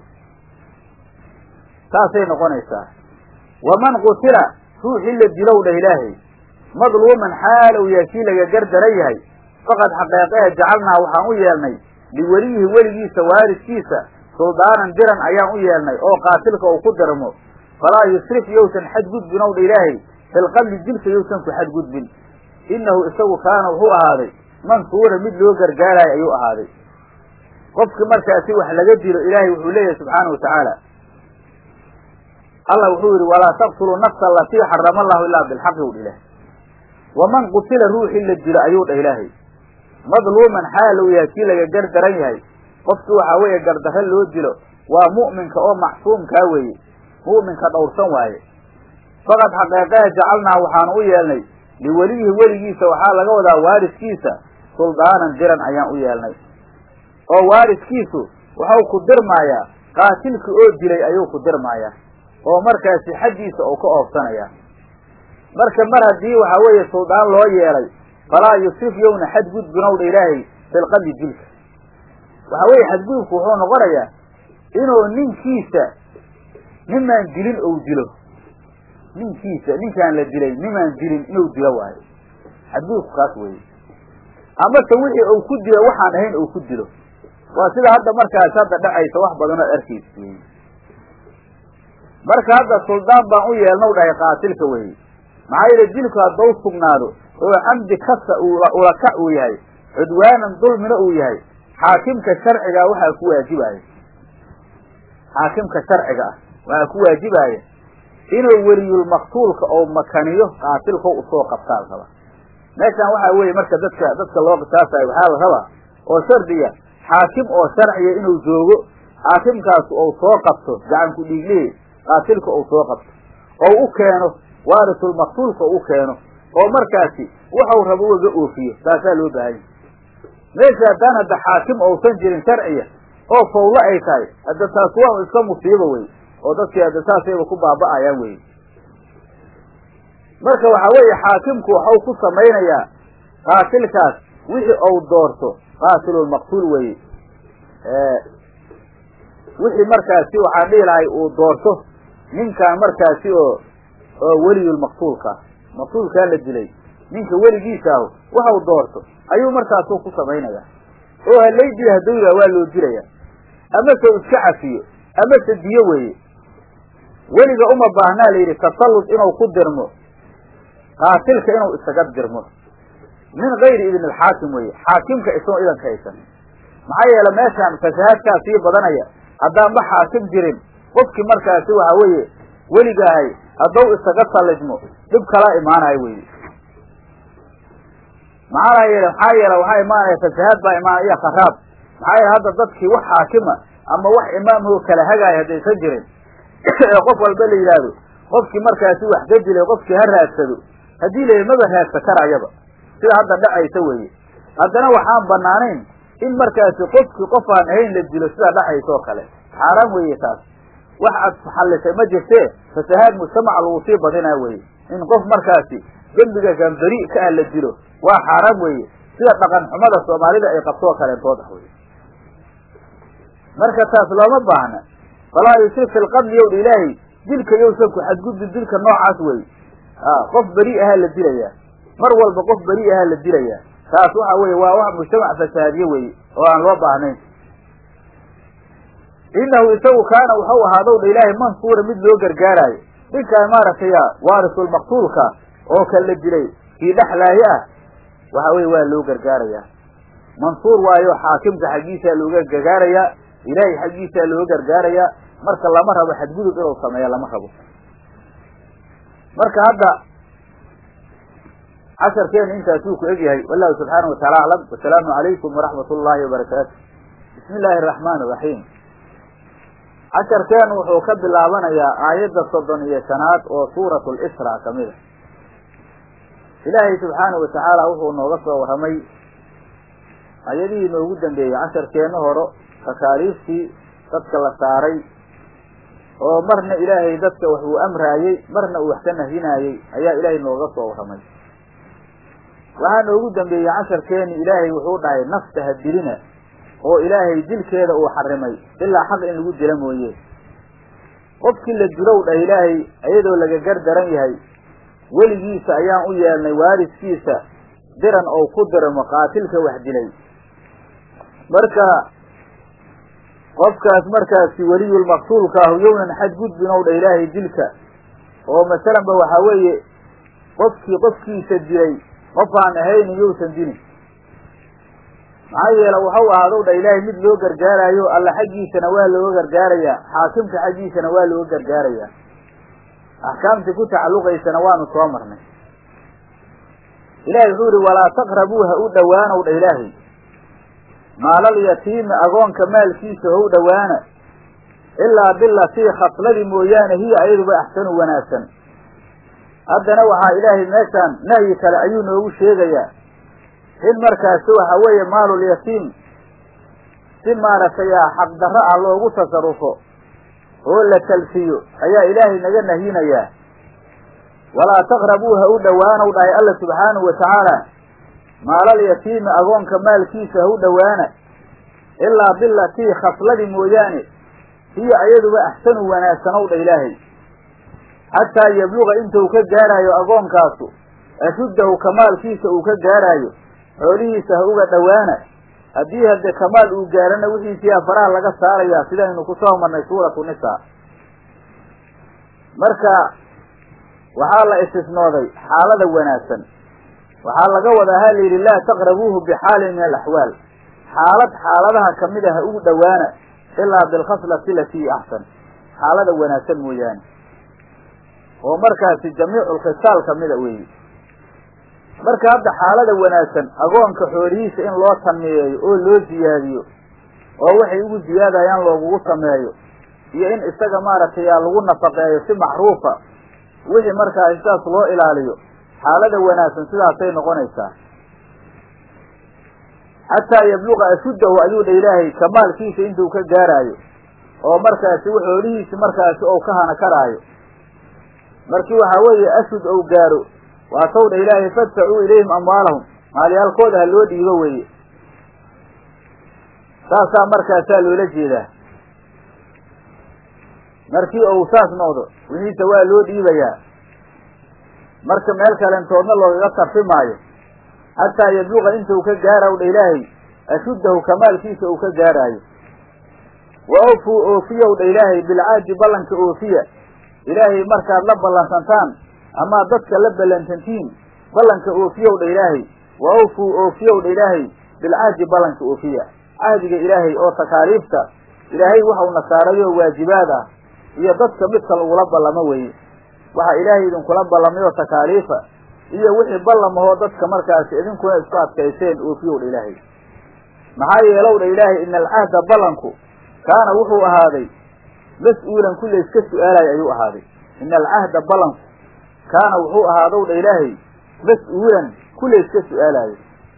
saasay noqonaysaa waman qutila ruuxii la dilow dhah ilaahay madluuman xaalow yahay kii laga gardaran yahay faqad xaqeeqehe jacalnaa waxaan u yeelnay liweliyihi weligiisa waaridkiisa suldaanan diran ayaan u yeelnay oo qaatilka uu ku dirmo falaa yusrif yowsan xadgudbin ow dha ilaahay filqadli dilka yowsan ku xadgudbin innahu isagu kaana wuxuu ahaaday mansuura mid loo gargaarayo ayuu ahaaday qofki markaasi wax laga dilo ilaahay wuxuu leeyahay subxaanau watacaala allah wuxuu yidhi walaa taqtuluu nafsa alatii xarama allahu ilaa bilxaqi u dhilah waman qutila ruuxii la dilo ayuu dhah ilaahay madluuman xaalow yahay kii laga gardaran yahay qofkii waxaa weeye gardarre loo dilo waa mu'minka oo macsuumkaa weeye mu'minka dhowrsan waaye faqad xaqeeqehe jacalnaa waxaanu u yeelnay liweliyihi weligiisa waxaa laga wadaa waaridkiisa suldaanan diran ayaan u yeelnay oo waaridkiisu waxau ku dirmaayaa qaatilkii oo dilay ayuu ku dirmaayaa oo markaasi xaggiisa uu ka oofsanaya marka mar haddii waxaa weeye suldaan loo yeelay falaa yusrif yowna xadgudbinowdha ilaahay filqadli dilka waxaa weeye xadgudubku wuxuu noqonayaa inuu ninkiisa nimaan dilin ou dilo ninkiisa ninkaan la dilay nimaan dilin inuu dilo waayo xadgudubku kaas weeye amase wixii uu ku dilo waxaan ahayn uu ku dilo waa sida hadda markaas hadda dhacaysa wax badan oo arkaysa wey marka hadda suldaan baan u yeelnaw dhahay qaatilka weye maxaa yeele dilku haddau sugnaado oo camdi kasa ulakac uu yahay cudwaanan dulmina uu yahay xaakimka sharciga waxaa ku waajibaya xaakimka sharciga ah waxaa ku waajibaya inuu weliyulmaqtuulka oo makaniyo qaatilka usoo qabtaa la rabaa meeshaan waxaa weeye marka dadka dadka loo qisaasayo waxaa la rabaa oo shardiga xaakim oo sharciya inuu joogo xaakimkaas ou soo qabto gacanku dhiiglihi qaatilka ou soo qabto ou u keeno waarisulmaqtuulka u keeno oo markaasi waxau rabo ugaga oofiyo taasaa loo baahanya meesha haddaan hadda xaakim ousan jirin sharciya oo fawlo ay tahay hadda taas waa iska musiibo wey oo dadkii hadda saasayba ku baaba'ayaan wey marka waxaa weeye xaakimku waxau ku samaynayaa qaatilkaas wixii ou doorto qaatilulmaqtuul weye wixii markaasi waxaan dhihi lahay uu doorto ninkaan markaasi oo oo weliyulmaqtuulka maqtuulkaa la dilay ninka weligiisa ahu waxau doorto ayuu markaasu ku samaynaya oo halay dila hadduu yidhaha waa loo dilaya amase u iska cafiyo amase diyo weeye weliga uma baahnaa la yidhi tasallud inuu ku dirmo qaatilka inuu isaga dirmo min gayri idn alxaakim weeye xaakimka isagoo idanka haysan maxaa yeele meeshaan fasahaadkaa sii badanaya haddaanba xaakim jirin qofkii markaasi waxa weeye weligaahay hadduu isaga sallidmo dhib kalaa imaanayo weye maxaa yeele maxaa yeele waxaa imaanaya fasahaad baa imaanaya iyo kharaab maxaa yeele hadda dadkii wax xaakima ama wax imaamho kala hagaaya haddaysan jirin ee qof walba la yidhaahdo qofkii markaasi wax ka dilay qofkii ha raadsado haddii la maba raadsa karayaba sida hadda dhacaysa weeye haddana waxaan banaanayn in markaasi qofkii qof aan ahayn la dilo sida dhacaysa oo kale xaaraan weeye taas wax aad xallisay ma jirtee fasahaad mujtamaca lagu sii badinaa weye in qof markaasi dembiga gambari ka ah la dilo waa xaaraan weeye sida dhaqan xumada soomaalida ay qabtoo kaleentood ah weye marka taas looma baahna falaa yusrif fi lqadli yowdha ilaahay dilka yowsan ku xadgudbi dilka noocaas wey qof beri ahaa la dilayaa mar walba qof beri ahaa la dilayaa taas waxa weye waa wax mujtamac fasaadiye weye oo aan loo baahnayn inahu isagu kaana waxau ahaadow dha ilaahay mansuura mid loo gargaaraayo ninkaan maaragtay waarisulmaqtuulka oo kan la dilay kii dhexlaaye ah waxa weye waa loo gargaarayaa mansuur waayo xaakimka xaggiisaa looga gargaarayaa ilaahay xaggiisaa looga gargaarayaa marka lama rabo xadgudub inuu sameeyo lama rabo marka hadda casharkeena intaasuu ku egyahay wallahu subxaana wataala aclam wasalaamu calaykum waraxmat ullaahi wabarakaatu bismi illaahi araxmaan iraxiim casharkeenu wuxuu ka bilaabanayaa aayadda soddon iyo shanaad oo suurat lisra kamid a ilaahay subxaana watacaala wuxuu nooga soo warramay ayadihii noogu dambeeyey casharkeenna horo takaaliiftii dadka la saaray oo marna ilaahay dadka wax uu amraayey marna uu wax ka nahinaayey ayaa ilaahay nooga soo warramay waxaa noogu dambeeyey casharkeeni ilaahay wuxuu dhahay nafta ha dilina oo ilaahay dilkeeda uu xarimay ilaa xaq in lagu dila mooye qofkii la dilow dhah ilaahay iyadoo laga gardaran yahay weligiisa ayaan u yeelnay waariskiisa diran oo ku dirmo qaatilka wax dilay marka qofkaas markaasi weliyulmaqtuulka ahu yownan xadgudbin ow dha ilaahay dilka oo masalanba waxaa weeye qofkii qofkiisa dilay qof aan ahaynin yowsan dilin maxaa yeele waxau ahaadow dha ilaahay mid loo gargaaraayo alla xaggiisana waa looga gargaarayaa xaakimka xaggiisana waa looga gargaarayaa axkaamtii ku tacalluqaysana waanu soo marnay ilahay wuxuu yihi walaa taqrabuu ha u dhowaanow dha ilaahay maalal yatiimi agoonka maalkiisa ha u dhowaana ilaa bilatii khasladii mooyaane hiya ayaduba axsanu wanaagsan haddana waxaa ilaahay meeshaan nahyi kale ayuu noogu sheegayaa in markaasi waxa weeye maalulyatiim si maaragtay xaqdarro ah loogu tasarufo oo la talfiyo ayaa ilaahay naga nahyinayaa walaa taqrabuu ha u dhowaanow dhahay alla subxaanahu wa tacaala maalal yatiimi agoonka maalkiisa ha u dhowaana ilaa bilatii khasladii mooyaane hiya ayaduba axsanu wanaagsanow dha ilaahay xataa yabluga intuu ka gaaraayo agoonkaasu ashuddahu kamaalkiisa uu ka gaaraayo xoolihiisa ha uga dhowaana haddii hadde kamaal uu gaarana wixiisiyaa faraha laga saarayaa sidaynu ku soo marnay suuratu nisaa marka waxaa la istisnooday xaalada wanaagsan waxaa laga wadaa ha la yidhi laa taqrabuuhu bixaalin min alaxwaal xaalad xaaladaha kamid a ha ugu dhowaana ilaa bilkhaslati latii axsan xaalada wanaagsan mooyaane oo markaasi jamiicu lkhisaal kamida weeye marka hadda xaalada wanaagsan agoonka xoolihiisa in loo tanmiyeeyo oo loo ziyaadiyo oo waxay ugu ziyaadayaan loogugu sameeyo iyo in isaga maaragtay yaa lagu nafaqeeyo si macruufa wixii markaa sidaas loo ilaaliyo xaalada wanaagsan sidaasay noqonaysaa xataa yabluqa ashuddahu ayuu dha ilaahay kamaalkiisa intuu ka gaaraayo oo markaasi xoolihiisi markaasi ou ka hana karaayo markii waxaa weeye ashud ou gaaro waa taw dha ilaahay fadfacuu ilayhim amwaalahum maalyaalkooda ha loo dhiibo weeye saasaa markaasaa loola jeedaa markii ou saas noqdo wixiisa waa loo dhiibayaa marka meel kalentoodna loogaga tarfi maayo xataa yabluqa intuu ka gaaraw dha ilaahay ashuddahu kamaalkiisa uu ka gaaraayo wa awfuu oofiyow dha ilaahay bilcaadi ballanka oofiya ilaahay markaad la ballansantaan amaad dadka la ballantantiin ballanka oofiyow dha ilaahay wa awfuu oofiyow dha ilaahay bilcahdi ballanka oofiya cahdiga ilaahay oo takaaliifta ilaahay waxau nasaarayoo waajibaad ah iyo dadka midka lagula ballamo weeye waxa ilaahay idinkula ballamay oo takaaliifa iyo wixii ballamahoo dadka markaasi idinkuna isku adkayseen oofiyow dha ilaahay maxaa yeelow dha ilaahay ina alcahda ballanku kaana wuxuu ahaaday mas-uulan ku layska su-aalayo ayuu ahaaday ina alcahda ballanku kaana wuxuu ahaadow dha ilaahay mas-uulan ku layska su-aalayo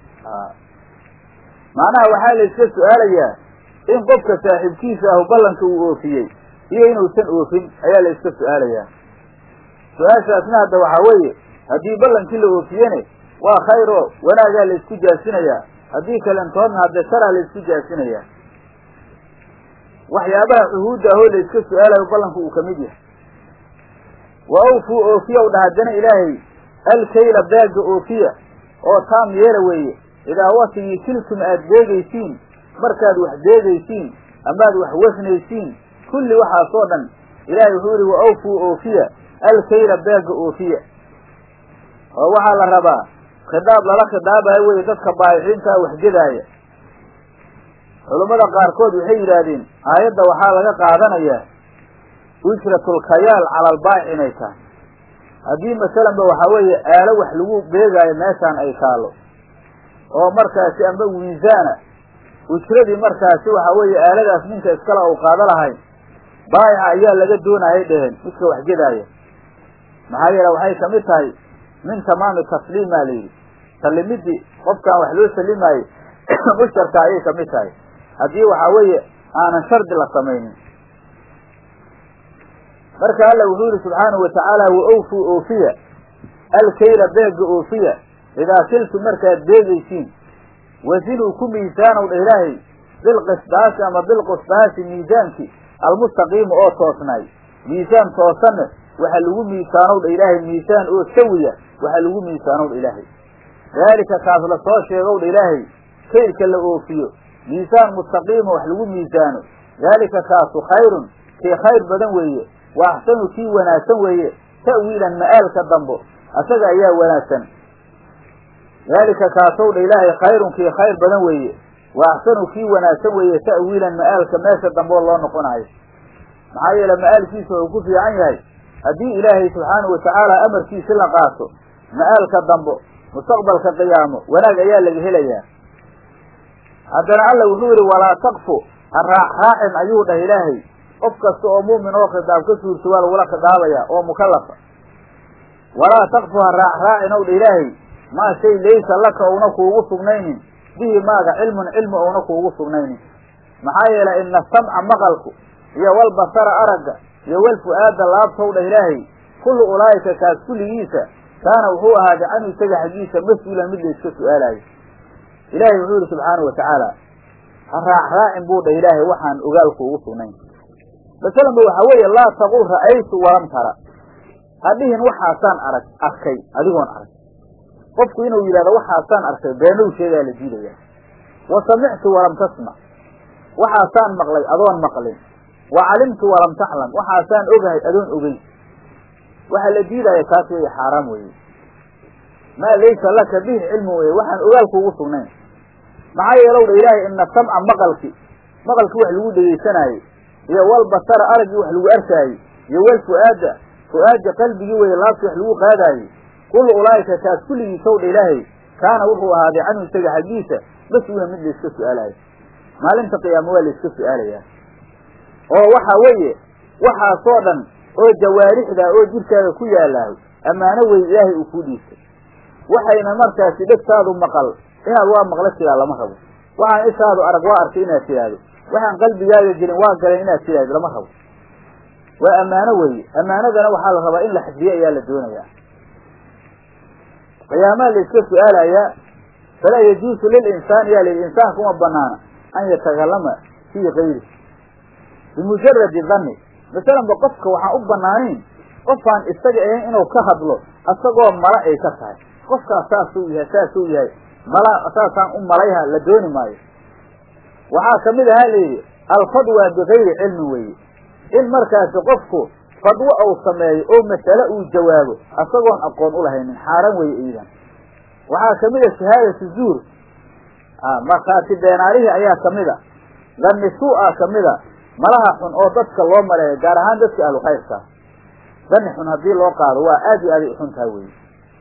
macnaha waxaa layska su-aalayaa in qofka saaxiibkiisa ahu ballanka uu oofiyey iyo inuusan oofin ayaa layska su-aalayaa su-aashaasna hadda waxaa weeye haddii ballankii la oofiyene waa khayr oo wanaagaa laysku jaasinayaa haddii kalentoodna hadde sharaa laysku jaasinayaa waxyaabaha cuhuudda ahoo layska su-aalayo ballanku uu kamid yahay wa awfuu oofiya dha haddana ilaahay alkayla baaga oofiya oo taam yeela weeye idaa watigii kiltum aad beegaysiin markaad wax beegaysiin amaad wax wasnaysiin kulli waxaasoo dhan ilaahay wuxuu yihi wa awfuu oofiya alkayla baaga oofiya oo waxaa la rabaa khidaab lala khidaabayo weye dadka baayiciintaa waxgedaaya culummada qaarkood waxay yidhaahdeen aayadda waxaa laga qaadanayaa ujratulkayaal cala albaayic inay tahay haddii masalanba waxaa weeye aalo wax lagu beegaayo meeshaan ay taalo oo markaasi amba miisaana ujradii markaasi waxaa weeye aaladaas ninka iskale ou qaado lahayn baayica ayaa laga doonayay dheheen midka waxgedaaya maxaa yeele waxay kamid tahay min tamaami tasliimaa layidhi sallimidii qofkaan wax loo sallimaayo usharka ayay kamid tahay haddii waxaa weeye aanan shardi la samaynin marka alla wuxuu yihi subxaanahu watacaala wa awfuu oofiya alkayla beega oofiya idaa kiltu markaad beegaysiin wasinuu ku miisaanow dha ilaahay bilqisdaasi ama bilqusdaasi miisaankii almustaqiima oo toosnaay miisaan toosanne waxa lagu miisaanow dha ilaahay miisaan oo sawiya waxa lagu miisaanow dha ilaahay daalika kaas la soo sheegow dha ilaahay kaylka la oofiyo miisaan mustaqiima wax lagu miisaano daalika kaasu khayrun kii khayr badan weeye wa axsanu kii wanaagsan weeye ta'wiilan ma'aalka dambo asaga ayaa wanaagsan daalika kaasow dha ilaahay khayrun kii khayr badan weeye wa axsanu kii wanaagsan weeye ta'wiilan ma'aalka meesha dambe oo loo noqonayo maxaa yeele ma'aalkiisa wuxuu ku fiican yahay haddii ilaahay subxaanahu watacaala amarkiisi la qaato ma'aalka dambo mustaqbalka qiyaamo wanaag ayaa laga helayaa haddana alla wuxuu yihi walaa taqfu ha raac raacin ayuu dhah ilaahay qof kasta oo mu'min oo khidaab ka suurto waa lagula khidaabayaa oo mukallafa walaa taqfu ha raac raacin ow dha ilaahay maa shay laysa laka ouna kuugu sugnaynin bihi maaga cilmun cilmi ouna kuugu sugnaynin maxaa yeelay ina samca maqalku iyo walbasara aragga iyo walfu-aada laabtow dha ilaahay kullu ulaa'ika kaas kulligiisa kaana wuxuu ahaaday canhu isaga xaggiisa mas-uulan mid la iska su-aalayo ilaahay wuxuu yihi subxaanau watacaala ha raacraacin buu dha ilaahay waxaan ogaalku ugu sugnayn masalanba waxaa weeye laa taqul ra'aytu walam tara ha dhihin waxaasaan arag arkay adigoon arag qofku inuu yidhahdo waxaasaan arkay beenow sheegaa la diidaya wa samictu walam tasmac waxaasaan maqlay adoon maqlin wa calimtu walam taclam waxaasaan ogahay adoon ogey waxaa la diidaya taas weeye xaaraam weeye maa laysa laka bihi cilmu weye waxaan ogaalkuugu sugnayn maxaa yeelow dha ilaahay ina samca maqalki maqalki wax lagu dhegaysanaaye iyo walbasara araggii wax lagu arkaaye iyo wal fu-aada fu-aada qalbigii weye laabti wax lagu qaadaaye kullu ulaa'ika kaas kulligiisow dha ilaahay kaana wuxuu ahaaday canhu isaga xaggiisa mas-uulan mid layska su-aalayo maalinta qiyaama waa layska su-aalayaa oo waxa weeye waxaasoo dhan oo jawaarixda oo jirkaaga ku yaalaaho ammaano wey ilaahay uu kuu dhiistay waxayna markaasi dhegtaadu maqal inaad waa maqla tiraa lama rabo waxaan ishaadu arag waa arkay inaad tidhaahdo waxaan qalbigaaga jirin waa galeen inaad tidhaahdo lama rabo waa ammaano weeye ammaanadana waxaa la rabaa in la xifdiyo ayaa la doonayaa qiyaamaha la iska su-aalayaa falaa yajuusu lilinsaani yaa lii insaanka uma banaana an yatakallama fii kayri bimujaradi danni masalanba qofka waxaan u banaanayn qofaan isaga ahayn inuu ka hadlo asagoo mala ay ka tahay qofkaas saasuu yahay saasuu yahay mala saasaan u malayha la dooni maayo waxaa kamid ahaa layidhi alfadwa bigayri cilmin weeye in markaasi qofku fadwo uu sameeyo oo masale uu jawaabo asagoon aqoon u lahaynin xaaran weeye iidan waxaa kamid a shahaadatu zuur markhaati beenaalihii ayaa kamid a dhanni suu-a kamid a malaha xun oo dadka loo maleeyo gaar ahaan dadka ahlu khayrka dani xun haddii loo qaado waa aad iyo aaday uxun taha weye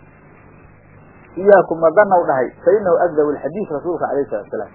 iyaakum madanaw dhahay fa inahu agdab alxadiid rasuulka alayh salatu salaam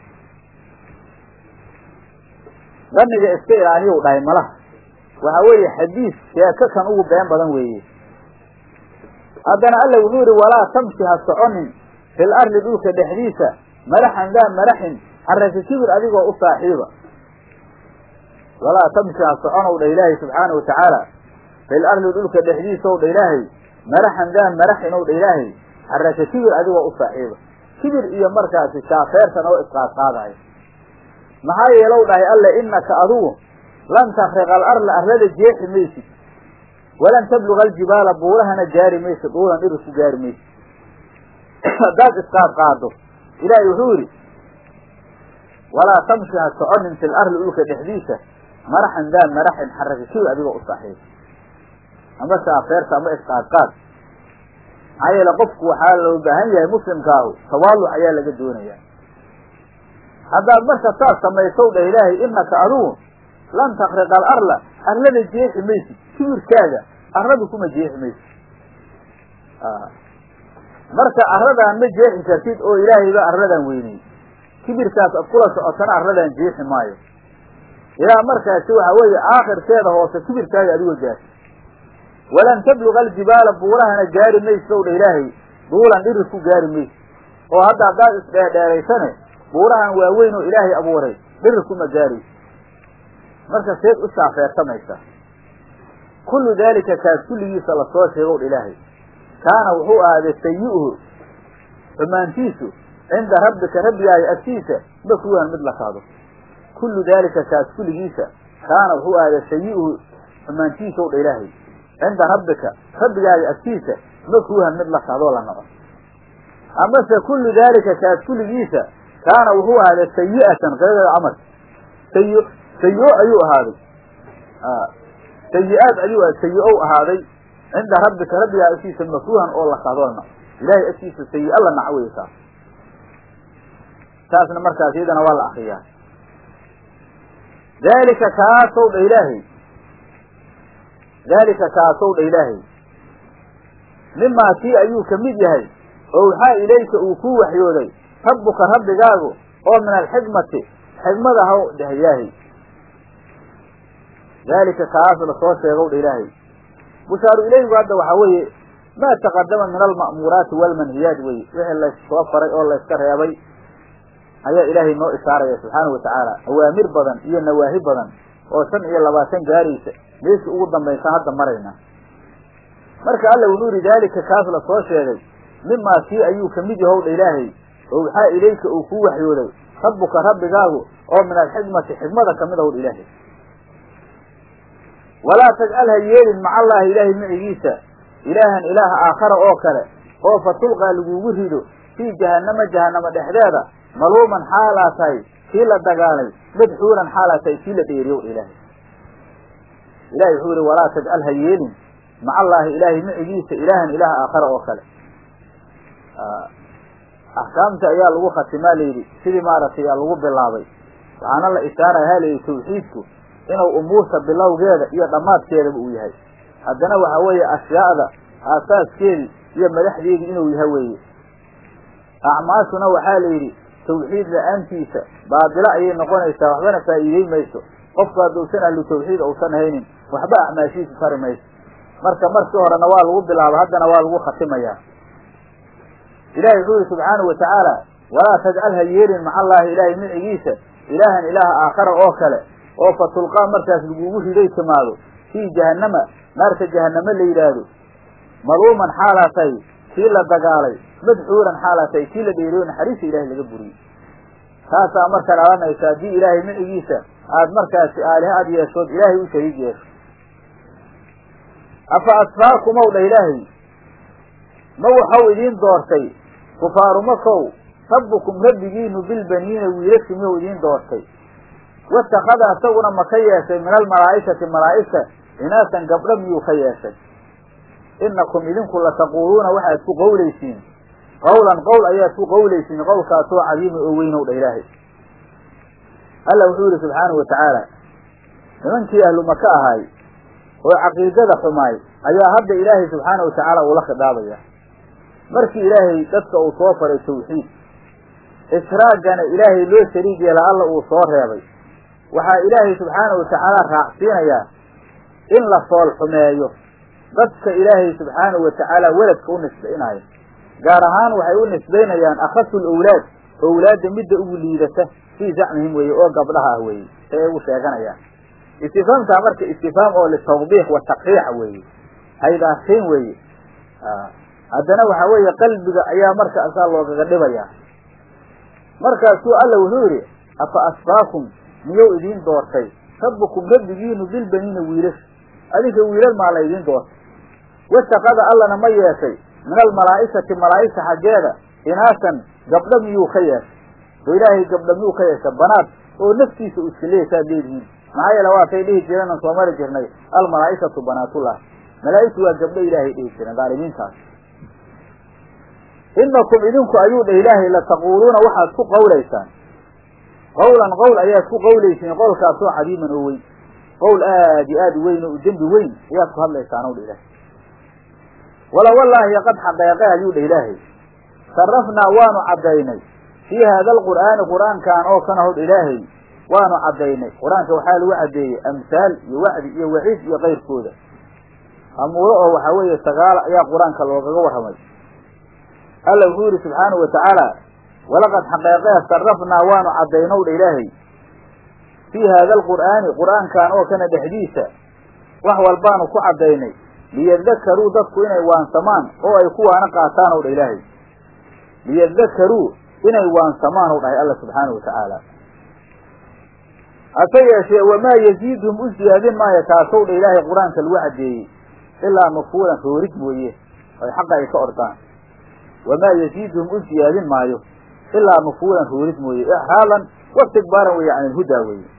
daniga iska ilaaliyow dhahay malaha waxa weeye xadiis sheeko kan ugu been badan weeye haddana alla wuxuu yihi walaa tamshi ha soconin fil arli dhulka dhexdiisa madaxan daa madaxin xaraka kibir adigoo u saaxiiba walaa tamshi ha soconow dha ilaahay subxaana wa tacaala fil arli dhulka dhexdiisaw dha ilaahay madaxan daa madaxin ow dha ilaahay xaraka kibir adigoo u saaxiiba kibir iyo markaasi shaafeertan oo isqaadqaadayo maxaa yeelow dhahay alle inaka adugu lan takriqa alarla arlada jeexi maysid walan tabluga aljibaala buurahana gaari maysid dhuulan dhiri ku gaari maysid haddaad isqaadqaado ilaahay wuxuu yidhi walaa tamshi ha soconin fil arli dhulka dhexdiisa maraxan daa maraxin xaraka kibir adigoo u saaxiiba ama shaafeerta ama isqaadqaad maxaa yeele qofku waxaa loo baahan yahay muslimkaahu tawaaluc ayaa laga doonayaa haddaad marka saas samaysow dhah ilaahay inaka adugu lan takriqa alarla arlada jeexi maysid kibirkaaga arladu kuma jeexi maysid marka arladaan ma jeexi kartid oo ilaahay baa arladan weyney kibirkaas ad kula socotana arladan jeexi maayo ilaa markaasi waxa weeye aakhirkeeda hoose kibirkaaga adigo gaarsi walan tabluga aljibaala buurahana gaari maysid ow dha ilaahay duulan dhiri ku gaari maysid oo hadda haddaad isdheerdheeraysane buurahan waaweyn oo ilaahay abuuray dhiri kuma gaaraysid marka seed u saafeertamaysa kullu daalika kaas kulligiisa lasoo sheegow dha ilaahay kaana wuxuu ahaaday sayi-uhu xumaantiisu cinda rabbika rabbigaaga agtiisa makruuhan mid la kaado kullu daalika kaas kulligiisa kaana wuxuu ahaaday sayi-uhu xumaantiisaw dha ilaahay cinda rabbika rabbigaaga agtiisa makruuhan mid la kaadoo la naco amase kullu daalika kaas kulligiisa kaana wuxuu ahaaday sayi'atan qiradeeda camal sayi sayi-o ayuu ahaaday sayi-aad ayuu sayi-ow ahaaday cinda rabbika rabbigaa agtiisa makruuhan oo la kaadoo la naco ilaahay agtiisa sayi-a la naco wey taas taasna markaas iyadana waa la akriyaa daalika kaasow dha ilaahay daalika kaasow dha ilaahay mimaa kii ayuu ka mid yahay oo waxaa ilayka uu kuu waxyooday rabbuka rabbigaagu oo min alxikmati xikmada haw dheh ilaahay daalika kaas lasoo sheegow dha ilaahay bushaaru ilayhigu hadda waxaa weeye maa taqadama min alma'muuraati waalmanhiyaat weye wixii layssoo faray oo layska reebay ayaa ilaahay noo ishaaraya subxaana wa tacaala awaamir badan iyo nawaahi badan oo shan iyo labaatan gaaraysa meeshii ugu dambaysan hadda marayna marka alla wuxuu yihi daalika kaas la soo sheegay mimaa kii ayuu kamid yahowdha ilaahay oo waxaa ilayka uu kuu waxyooday rabbuka rabbigaagu oo min alxikmati xikmada kamid ahowdha ilaahay walaa tajcal ha yeelin maca allaahi ilaahay micigiisa ilaahan ilaah aakhara oo kale oo fa tulqaa lagugu rido fii jahannama jahannama dhexdeeda maluuman xaalaa tahay kii la dagaalay madxuuran xaalaa tahay kii la dheeriyow ilaahay ilahay wuxuu yihi walaa tajcal ha yeelin maca allaahi ilaahay micigiisa ilaahan ilaah aakhara oo kale axkaamta ayaa lagu khatimaa layidhi sidii maaragtay yaa lagu bilaabay waxaana la ishaaraya ha layidhi tawxiidku inuu umuurta bilowgeeda iyo dhammaadkeedaba uu yahay haddana waxa weeye ashyaa'da aasaaskeedii iyo madaxdeedii inuu yahay weeye acmaashuna waxaa la yidhi tawxiid la-aantiisa baadilo ayay noqonaysaa waxbana faa'iidey mayso qofku hadduusan ahlu tawxiid uusan haynin waxba acmaashiisu tari mayso marka markii horena waa lagu bilaaba haddana waa lagu khatimayaa ilahi wuxuu yihi subxaanahu watacaala walaa tajcal ha yeelin maca allaahi ilaahay micigiisa ilaahan ilaah aakhara oo kale oo fa tulqaa markaas lagugu riday timaado fii jahannama naarta jahanname la yidhaahdo maluuman xaalaa tahay kii la dagaalay madxuuran xaalaa tahay kii la dheeriyo naxariista ilahay laga buriyey taasaa marka dhalanaysa haddii ilaahay micigiisa aad markaasi aaliha ad yeeshood ilaahay u shariig yeesho afa asfaakumow dha ilaahay ma waxau idiin doortay kufaaru makow rabbukum rabbigiinu bilbaniina wiilashi miyuu idiin doortay watakada isaguna ma ka yeeshay min almalaa'ikati malaa'igta inaasan gabdho miyuu ka yeeshay inakum idinku lataquuluuna waxaad ku qowlaysiin qawlan qowl ayaad ku qowlaysiin qowlkaasoo cadiima oo weynow dha ilaahay alla wuxuu yihi subxaanahu watacaala nimankii ahlu maka ahaay oo caqiidada xumaay ayaa hadda ilaahay subxaana watacaala uula khidaabaya markii ilaahay dadka uu soo faray tawxiid israagana ilaahay loo shariig yeela alla uu soo reebay waxaa ilaahay subxaana watacaala raacsiinayaa in la fool xumeeyo dadka ilaahay subxaanahu watacaala weladka u nisbaynaayo gaar ahaan waxay u nisbaynayaan akhasul owlaad owlaadda midda ugu liidata fii zacmihim weeye oo gabdhaha ah weeye say ay ugu sheeganayaan istifaamtaa marka istifaam oo litawbiix wa takriic weeye haydaarsiin weeye haddana waxaa weeye qalbiga ayaa markaasaa loogaga dhibayaa markaasuu alla wuxuu yidhi afa asfaakum miyuu idiin doortay rabbukum rabbigiinu bilbaniina wiilasha adinka wiilal maa la idiin doortay wasaqada allana ma yeeshay min almalaa'ikati malaa'igta xaggeeda inaasan gabdho miyuu ka yeeshay oo ilaahay gabdho miyuu ka yeeshay banaad oo naftiisa u iska leeya saad leedihiin maxaa yeele waatay dhihi jireen aan soo mari jirnay almalaa'ikatu banaatullah malaa'igtu waa gabdho ilaahay dhihi jireen dhaalimiintaas inakum idinku ayuu dheh ilaahay lataquuluuna waxaad ku qawlaysaan qawlan qowl ayaad ku qawlaysiin qowlkaasoo cadiiman oo weyn qowl aad iyo aad u weyn oo u dembi weyn ayaad ku hadlaysaan ow dha ilaahay wala wallaahi qad xaqeeqe ayuu dheh ilaahay sarafnaa waanu caddaynay fii haada alqur'aani qur'aankan oo kana howdh ilaahay waanu caddaynay qur-aanka waxaa lagu caddeeyey amhaal iyo wacdi iyo waciid iyo kayrkooda amuuro oo waxaa weeye sagaala ayaa qur-aanka loogaga warramay alla wuxuu yihi subxaanahu watacaala walaqad xaqeeqee sarafnaa waanu caddaynow dha ilaahay fii haada alqur'aani qur'aankan oo kana dhexdiisa wax walbaanu ku caddaynay liyadakaruu dadku inay waansamaan oo ay ku waana qaataan ow dha ilaahay liyadakaruu inay waansamaan ow dhahay alla subxaanahu watacaala hase yeeshee wamaa yaziidhum u siyaadin maayo taasow dha ilaahay qur-aanka lagu caddeeyey ilaa nufuuran roorid mooye ay xaqa ay ka ordaan wamaa yaziidhum u siyaadin maayo ilaa nufuuran roorid mooye ixraadan wastikbaaran weeye can ilhudaa weeye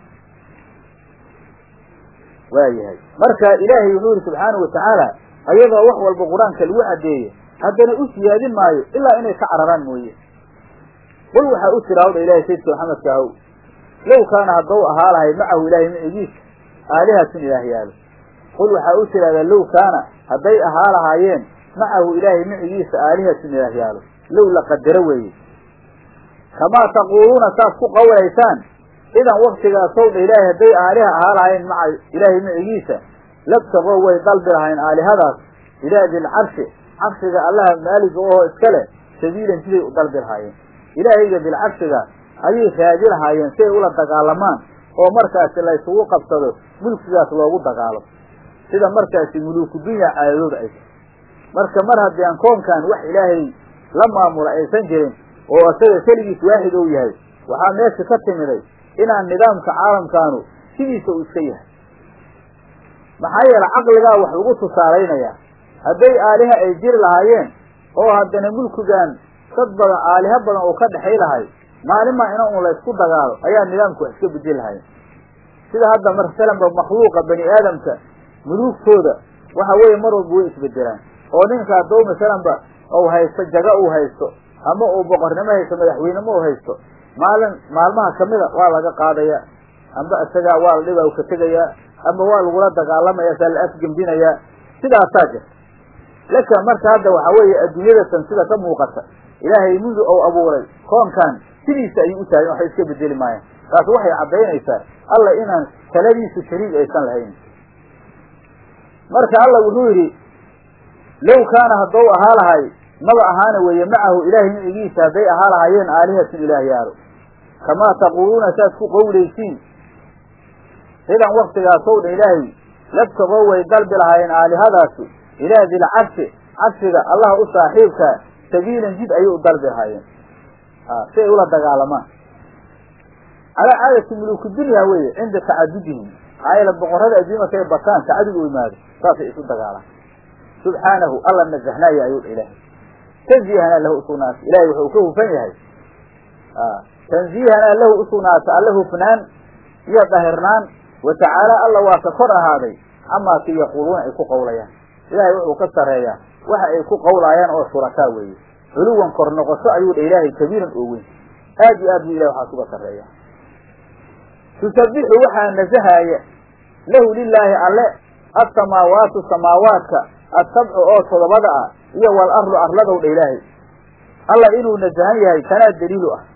waayahay marka ilaahay wuxuu yihi subxaanahu watacaala ayadoo wax walba qur-aanka lagu caddeeye haddana u siyaadin maayo ilaa inay ka cararaan mooye qul waxaa u tira hawdha ilahay sayidka maxamedka ahow low kaana haddau ahaa lahay macahu ilaahay micigiisa aalihatun ilaah yaalo qul waxaa u tidhahdaa low kaana hadday ahaa lahaayeen macahu ilaahay micigiisa aalihatun ilaah yaalo low la qadaro weeye kamaa taquuluuna saas ku qawlaysaan idan waktigaasow dha ilaahay hadday aaliha ahaa lahayn maca ilaahay micigiisa labtaqoo way dalbi lahayn aalihadaas ilaa dilcarshi carshiga allaha maaliga oo iska leh sabiilan siday u dalbi lahaayeen ilaahayga dilcarshiga ayay raadi lahaayeen si ay ula dagaalamaan oo markaasi la ysugu qabsado mulkigaas loogu dagaalo sida markaasi muluuku dunya caadadooda ay marka mar haddii aan koonkan wax ilaahay la maamula aysan jirin oo isaga keligiis waaxid ou yahay waxaa meesha ka timiday inaan nidaamka caalamkaanu sidiisa uu iska yahay maxaa yeele caqligaa wax lagu tusaalaynayaa hadday aaliha ay jiri lahaayeen oo haddana mulkigan dad badan aaliha badan oo ka dhexay lahay maalinmaa ina un la ysku dagaalo ayaa nidaamku wax iska bedeli lahayen sida hadda masalanba makhluuqa bani aadamka muluugtooda waxa weeye mar walba way isbedelaan oo ninka haddou masalanba ou haysto jaga uu haysto ama uu boqornimo haysto madaxweynemo u haysto maalin maalmaha kamida waa laga qaadaya amba isagaa waa la dhiba ka tegayaa ama waa lagula dagaalamaya saa la afgembinayaa sidaasaa jirta laka marka hadda waxa weeye adduunyadatan sida ka muuqata ilaahay mundu ou abuuray koonkan sidiisa ayuu u taagin waxba iska bedeli maayaan taas waxay caddaynaysaa alla inaan taladiisu shariig aysan lahayn marka alla wuxuu yidhi low kaana haddou ahaa lahay maba ahaana weeye macahu ilaahay micigiisa hadday ahaa lahaayeen aalihatun ilaahyaalo kamaa taquuluuna saad ku qowlaysiin sidan waktigaasow dha ilaahay labtagoo way dalbi lahaayeen aalihadaasi ilaa dilcarshi carshiga allah u saaxiibkaa sabiilan jid ayay u dalbi lahaayeen si ay ula dagaalamaan calaa caadati muluku dunya weye cinda tacadudihim maxaa yeele boqorrada adduunya markay bataan tacadud u imaado saasay isu dagaalaan subxaanahu alla nazahnaayo ayuu dha ilaahay tanziihanaa lahu usugnaata ilahay wuxuu ka hufan yahay tanziihanaa lahu usugnaata alla hufnaan iyo dahirnaan wa tacaala alla waa ka kor ahaaday camaa ki yaquuluuna ay ku qawlayaan ilaahay wuxuu ka sarreeyaa waxa ay ku qawlaayaan oo shurakaa weeye culuwan kor noqosho ayuu dha ilaahay kabiiran oo weyn aad iyo aad buu ilahay waxaas uga sarreeya tusabixu waxaa nasahaaya lahu lilaahi alle assamaawaatu samaawaadka asabcu oo todobada ah iyo wal arlu arladow dha ilaahay alla inuu nasahan yahay tanaa daliilu ah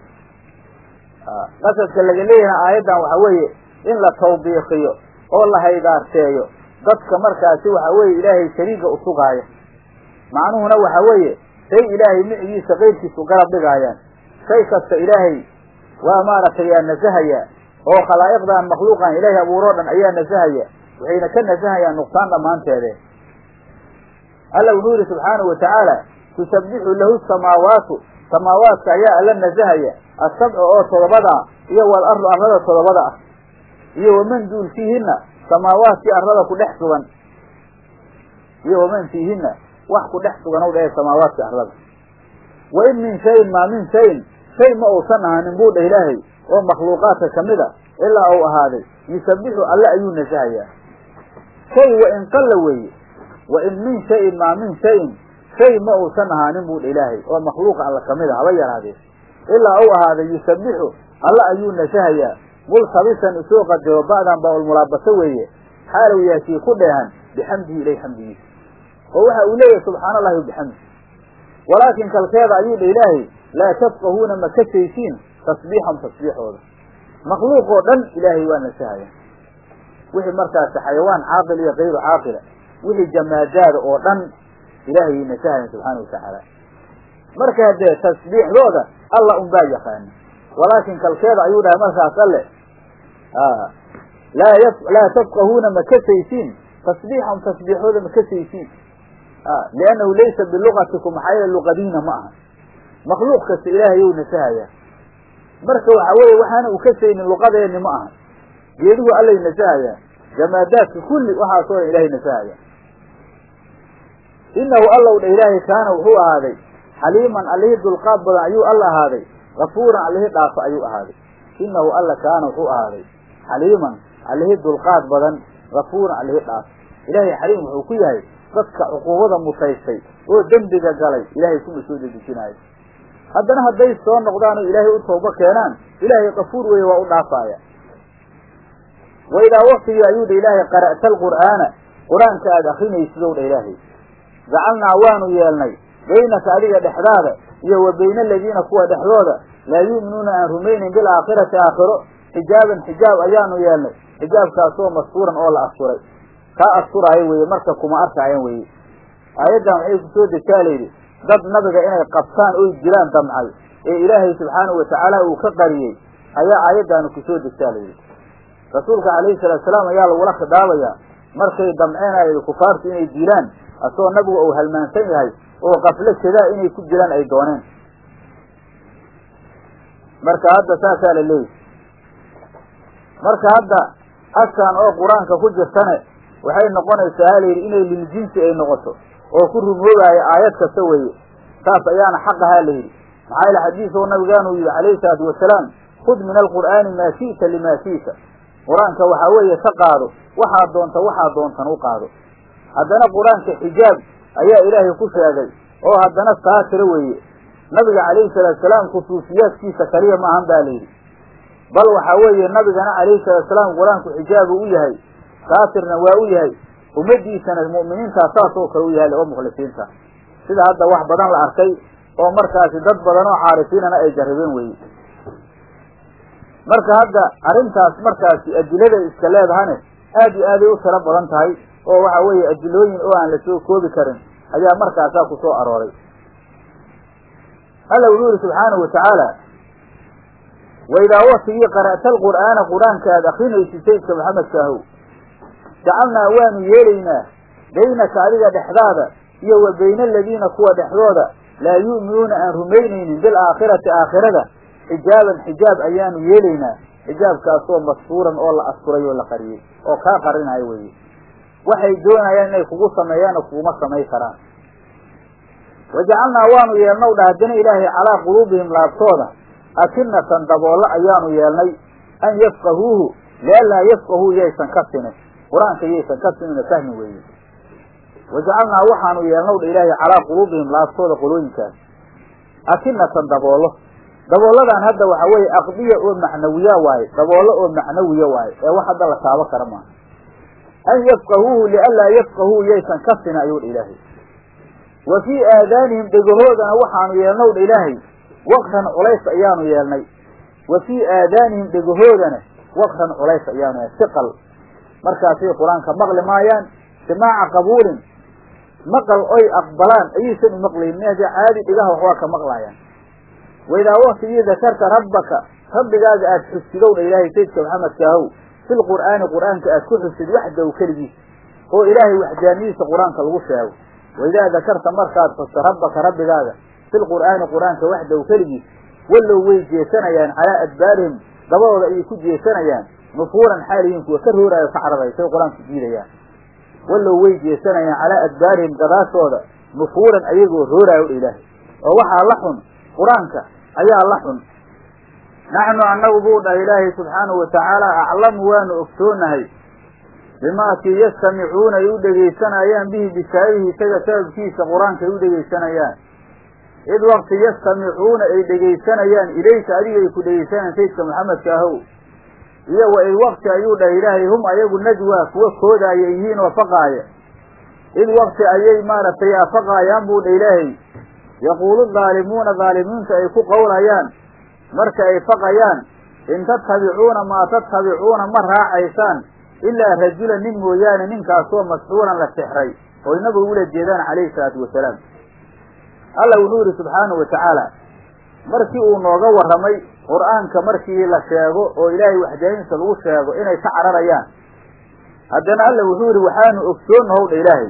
qasadka laga leeyahay aayaddan waxa weeye in la tawbiikiyo oo la haydaarteeyo dadka markaasi waxa weeye ilaahay shariiga usugaaya macnuhuna waxa weeye shay ilaahay micigiisa qayrkiisu garab dhigaayaan shay kasta ilaahay waa maaragtay yaa nasahayaa oo khalaa'iqdan makhluuqan ilaahay abuuroo dhan ayaa nasahaya waxayna ka nasahayaan nuqsaan dhammaanteede alla wuxuu yihi subxaanahu watacaala tusabbixu lahu samaawaatu samaawaadka ayaa alla nasahaya asabcu oo todobada ah iyo wal arlu arlada todobada ah iyo waman duul fiihinna samaawaadkii arlada ku dhex sugan iyo waman fiihinna wax ku dhex sugan ow dhahe samaawaadka arlada wa in min shayin maa min shayin shay ma uusan ahaanin buu dhah ilaahay oo makhluuqaadka kamid a ilaa uu ahaaday yusabbixu alle ayuu nasahayaa shay wa in qalla weeye wa in min shayin maa min shayin shay ma uusan ahaanin buu dha ilaahay oo makhluuqa alla kamid a haba yaraadee ilaa uu ahaaday yusabbixu alle ayuu nasahayaa multabisan isoo qadiro ba'dan baa ulmulaabaso weeye xaalow yaakii ku dheehan bixamdihi ilay xamdigiisa oo waxa uu leeyahay subxaana allahi wabixamdi walaakin kalkeeda ayuu dha ilaahay laa tafqahuuna ma kasaysiin tasbiixan tasbiixooda makhluuq oo dhan ilaahay waa nasahaya wixii markaasi xayawaan caaqil iyo kayru caaqila wixii jamaadaada oo dhan ilaahay nasahayan subxaana watacaala marka haddee tasbiixdooda alla un baa yaqaana walaakin kalkeeda ayuu dhahay markaas alle laa y laa tafqahuuna ma kasaysiin tasbiixan tasbiixooda ma kasaysiin liannahu laysa bilugatikum maxaa yeele luqadiina ma aha makhluuq kasta ilaahay ou nasahayaa marka waxa weeye waxaana uu kasaynin luqadeeni ma aha geeduhu allay nasahayaa jamaadaadka kulli waxaasoo dhan ilahay nasahaya inahu allow dha ilaahay kaana wuxuu ahaaday xaliiman allihii dulqaad badan ayuu alla ahaaday kafuuran allihii dhaafo ayuu ahaaday inahu alla kaana wuxuu ahaaday xaliiman allihii dulqaad badan kafuuran allihii dhaafo ilaahay xaliim wuxuu ku yahay dadka cuquubada mutaystay oo dembiga galay ilaahay kuma soo dedejinaayo haddana hadday soo noqdaan oo ilaahay u toobo keenaan ilaahay kafuur weeye waa u dhaafaaya wa idaa waktigii ayuu dha ilaahay qara'ta alqur'aana qur-aanka aada akrinaysidow dha ilaahay jacalnaa waanu yeelnay baynaka adiga dhexdaada iyo wa bayna aladiina kuwa dhexdooda laa yu'minuuna aan rumaynin bilaakhirati aakhiro xijaaban xijaab ayaanu yeelnay xijaabkaasoo mastuuran oo la asturay kaa asturaayo weeye marka kuma arkaayan weeye aayaddan waxay kusoo dejaa layidhi dad nabiga inay qabtaan oy dilaan damcay ee ilaahay subxaanahu watacaala uu ka qariyey ayaa aayaddaanu kusoo degtaa layidhi rasuulka calayhi salaatu salaam ayaa lagula khidaabayaa markay damceenayay kufaartu inay dilaan asagoo nabigu uu halmaansan yahay oo qaflo jedaa inay ku dilaan ay dooneen marka hadda saasaa la leeyahy marka hadda askan oo qur-aanka ku jirtane waxay noqonaysaa halayidhi inay liljinsi ay noqoto oo ku rumoogaayo aayad kasta weeye saas ayaana xaq ahaa la yidhi maxaa yaele xadiis oo nabigaanu yidhi calayhi salaatu wasalaam khud min alqur'aani maa shi'ta limaa shi'ta qur-aanka waxaa weeye ka qaado waxaad doonta waxaad doontan u qaado haddana qur-aanka xijaab ayaa ilaahay ku sheegay oo haddana saatira weeye nabiga calayhi salaatu salaam khusuusiyaadkiisa kaliya maahan baa layidhi bal waxaa weeye nabigana calayhi salaatu salaam qur-aanku xijaabu u yahay saatirna waa u yahay ummaddiisana mu'miniintaa saas oo kale u yahay oo mukhlisiinta sida hadda wax badan la arkay oo markaasi dad badan oo caarifiinana ay jarribeen weeye marka hadda arrintaas markaasi adiladay iska leedahane aad iyo aaday u tiro badan tahay oo waxa weeye adilooyin oo aan la soo koobi karin ayaa markaasaa ku soo arooray alla wuxuu yihi subxaanahu watacaala waidaa waktigii qara'ta alqur'aana qur-aanka aad akrinaysid saydka maxamedkaahow jacalnaa waanu yeelaynaa baynaka adiga dhexdaada iyo wa bayna aladiina kuwa dhexdooda laa yu'minuuna aan rumaynaynin bilaakhirati aakhirada xijaaban xijaab ayaanu yeelaynaa xijaabkaasoo mastuuran oo la asturay oo la qariyey oo kaa qarinayo weye waxay doonayaan inay kugu sameeyaanna kuguma samay karaan wajacalnaa waanu yeelnaw dha haddana ilaahay calaa quluubihim laabtooda akinatan daboolle ayaanu yeelnay an yafqahuuhu lianlaa yafqahuu yaysan ka sinin qur-aanka yaysan ka sinina fahmi weeye wajacalnaa waxaanu yeelnaw dha ilaahay calaa quluubihim laabtooda qolooyinkaas akinatan daboollo daboolladan hadda waxa weeye aqdiya oo macnawiya waaye daboollo oo macnawiya waaye ee wax hadda la taabo kara maaha an yafqahuuhu lianlaa yafqahuu yaysan ka sinin ayuu dha ilaahay wa fii aadaanihim dhegahoodana waxaanu yeelnaw dha ilaahay waqran culays ayaanu yeelnay wa fii aadaanihim dhegahoodana waqran culays ayaanu yeelnay siqal markaasay qur-aanka maqli maayaan simaaca qabuulin maqal oy aqbalaan ayaysan u maqlaynin haddii caadi dhigaha waxbaa ka maqlaayaan waidaa waktigii dakarta rabbaka rabbigaaga aada xusidowna ilaahay saydka maxamedkaahow fil qur'aani qur'aanka aad ku xusid waxdaw keligiis oo ilaahay waxdaaniyadiisa qur-aanka lagu sheego waidaa dakarta markaad xusto rabbaka rabbigaaga fil qur'aani qur-aanka waxdaw keligiis wallow way jeesanayaan calaa adbaarihim dabadooda ayay ku jeesanayaan nufuuran xaalihiin kuwa ka rooraayo ka cararay say qur-aanku diidayaan wallow way jeesanayaan calaa adbaarihim gadaashooda nufuuran ayagoo rooraayo dha ilaahay oo waxaa la xun qur-aanka ayaa la xun naxnu annagu buu dhaha ilaahay subxaanahu watacaala aclamu waanu ogsoonahay bimaakii yastamicuuna ay u dhegaysanayaan bihi bisaabihi isaga sababkiisa qur-aanka ay u dhegaysanayaan id wakti yastamicuuna ay dhegaysanayaan ilayka adiga ay ku dhegaysanayaan saydka maxamedka ahow iyo wa id wakti ayuu dhahay ilaahay hum ayagu najwaa kuwa koodaaya yihiin oo faqaaya id wakti ayay maaragtay afaqaayaan buu dha ilaahay yaquulu daalimuuna daalimiintu ay ku qowlayaan marka ay faqayaan in tattabicuuna maa tattabicuuna ma raacaysaan ilaa rajula nin mooyaane ninkaasoo masxuuran la sixray oo inagu ula jeedaan calayhi salaatu wasalaam alla wuxuu yihi subxaanahu wa tacaala markii uu nooga warramay qur-aanka markii la sheego oo ilaahay waxdaaniisa lagu sheego inay ka cararayaan haddana alla wuxuu yihi waxaanu ogsoonnahow dha ilaahay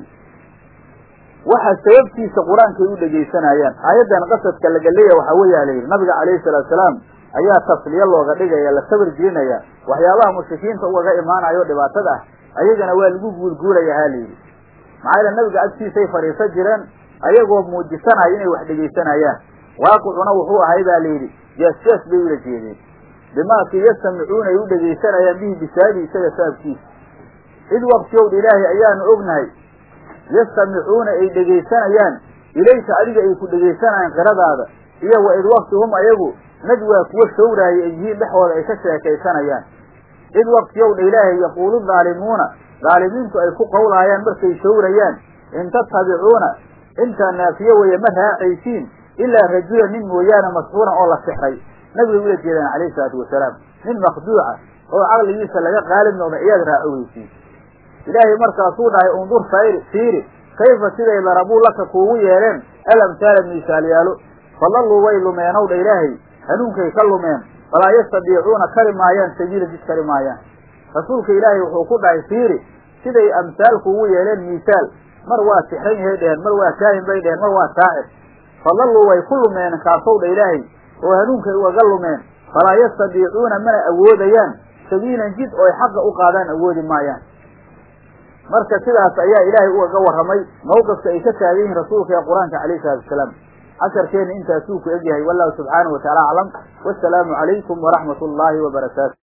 waxa sababtiisa qur-aankay u dhegaysanayaan aayaddan qasadka laga leeya waxaa weeyaa la yidhi nabiga calayhi salaatu salaam ayaa tasliye looga dhigaya la sabir gelinaya waxyaabaha mushrikiinta ugaga imaanayo dhibaatada ah ayagana waa lagu guulguulaya ha layidhi maxaa yaele nabiga agtiisay fadhiisan jireen ayagoo muujisanaya inay wax dhegaysanayaan waaqicuna wuxuu ahay baa layidhi jees-jees bay ula jeedeen bimaakii yastamicuuna ay u dhegaysanayaan bihi bisaabi isaga sababkiisa cid waqtiyowdha ilaahay ayaanu ognahay yastamicuuna ay dhegaysanayaan ilayka adiga ay ku dhegaysanayaan qiradaada iyo wa id wakti hum ayagu najwaa kuwa shawraaya ay yihiin dhexooda ay ka sheekaysanayaan cid waktiyowdha ilaahay yaquulu daalimuuna daalimiintu ay ku qowlaayaan markay shawrayaan in tattabicuuna intaa naafiye weeye ma raacaysiin ilaa rajula nin mooyaane masxuuran oo la sixray nabigay ula jeedaan calayhi salaatu wasalaam nin makhduuca oo caqligiisa laga qaalib noqda iyaad raacoweysiin ilaahay markaasuu dhahay undur fayri fiiri kayfa siday darabuu laka kuugu yeeleen alamhaala miisaalyaalo fadalluu way lumeenow dha ilaahay hanuunkay ka lumeen falaa yastadiicuuna kari maayaan sabiila jid kari maayaan rasuulka ilaahay wuxuu ku dhahay fiiri siday amsaalku ugu yeeleen miisaal mar waa sixran yahay dheheen mar waa kaahin bay dheheen mar waa saacir fadalluu way ku lumeen kaasow dha ilaahay oo hanuunkay ugaga lumeen falaa yastadiicuuna mana awoodayaan sabiilan jid oo ay xaqa u qaadaan awoodi maayaan marka sidaas ayaa ilaahay ugaga warramay mawqifka ay ka taagan yihiin rasuulka ee qur-aanka calayhi salaatu wasalaam casharkeenna intaasuu ku egyahay wallahu subxaanahu watacaala aclam wasalaamu calaykum waraxmat ullaahi wabarakaatu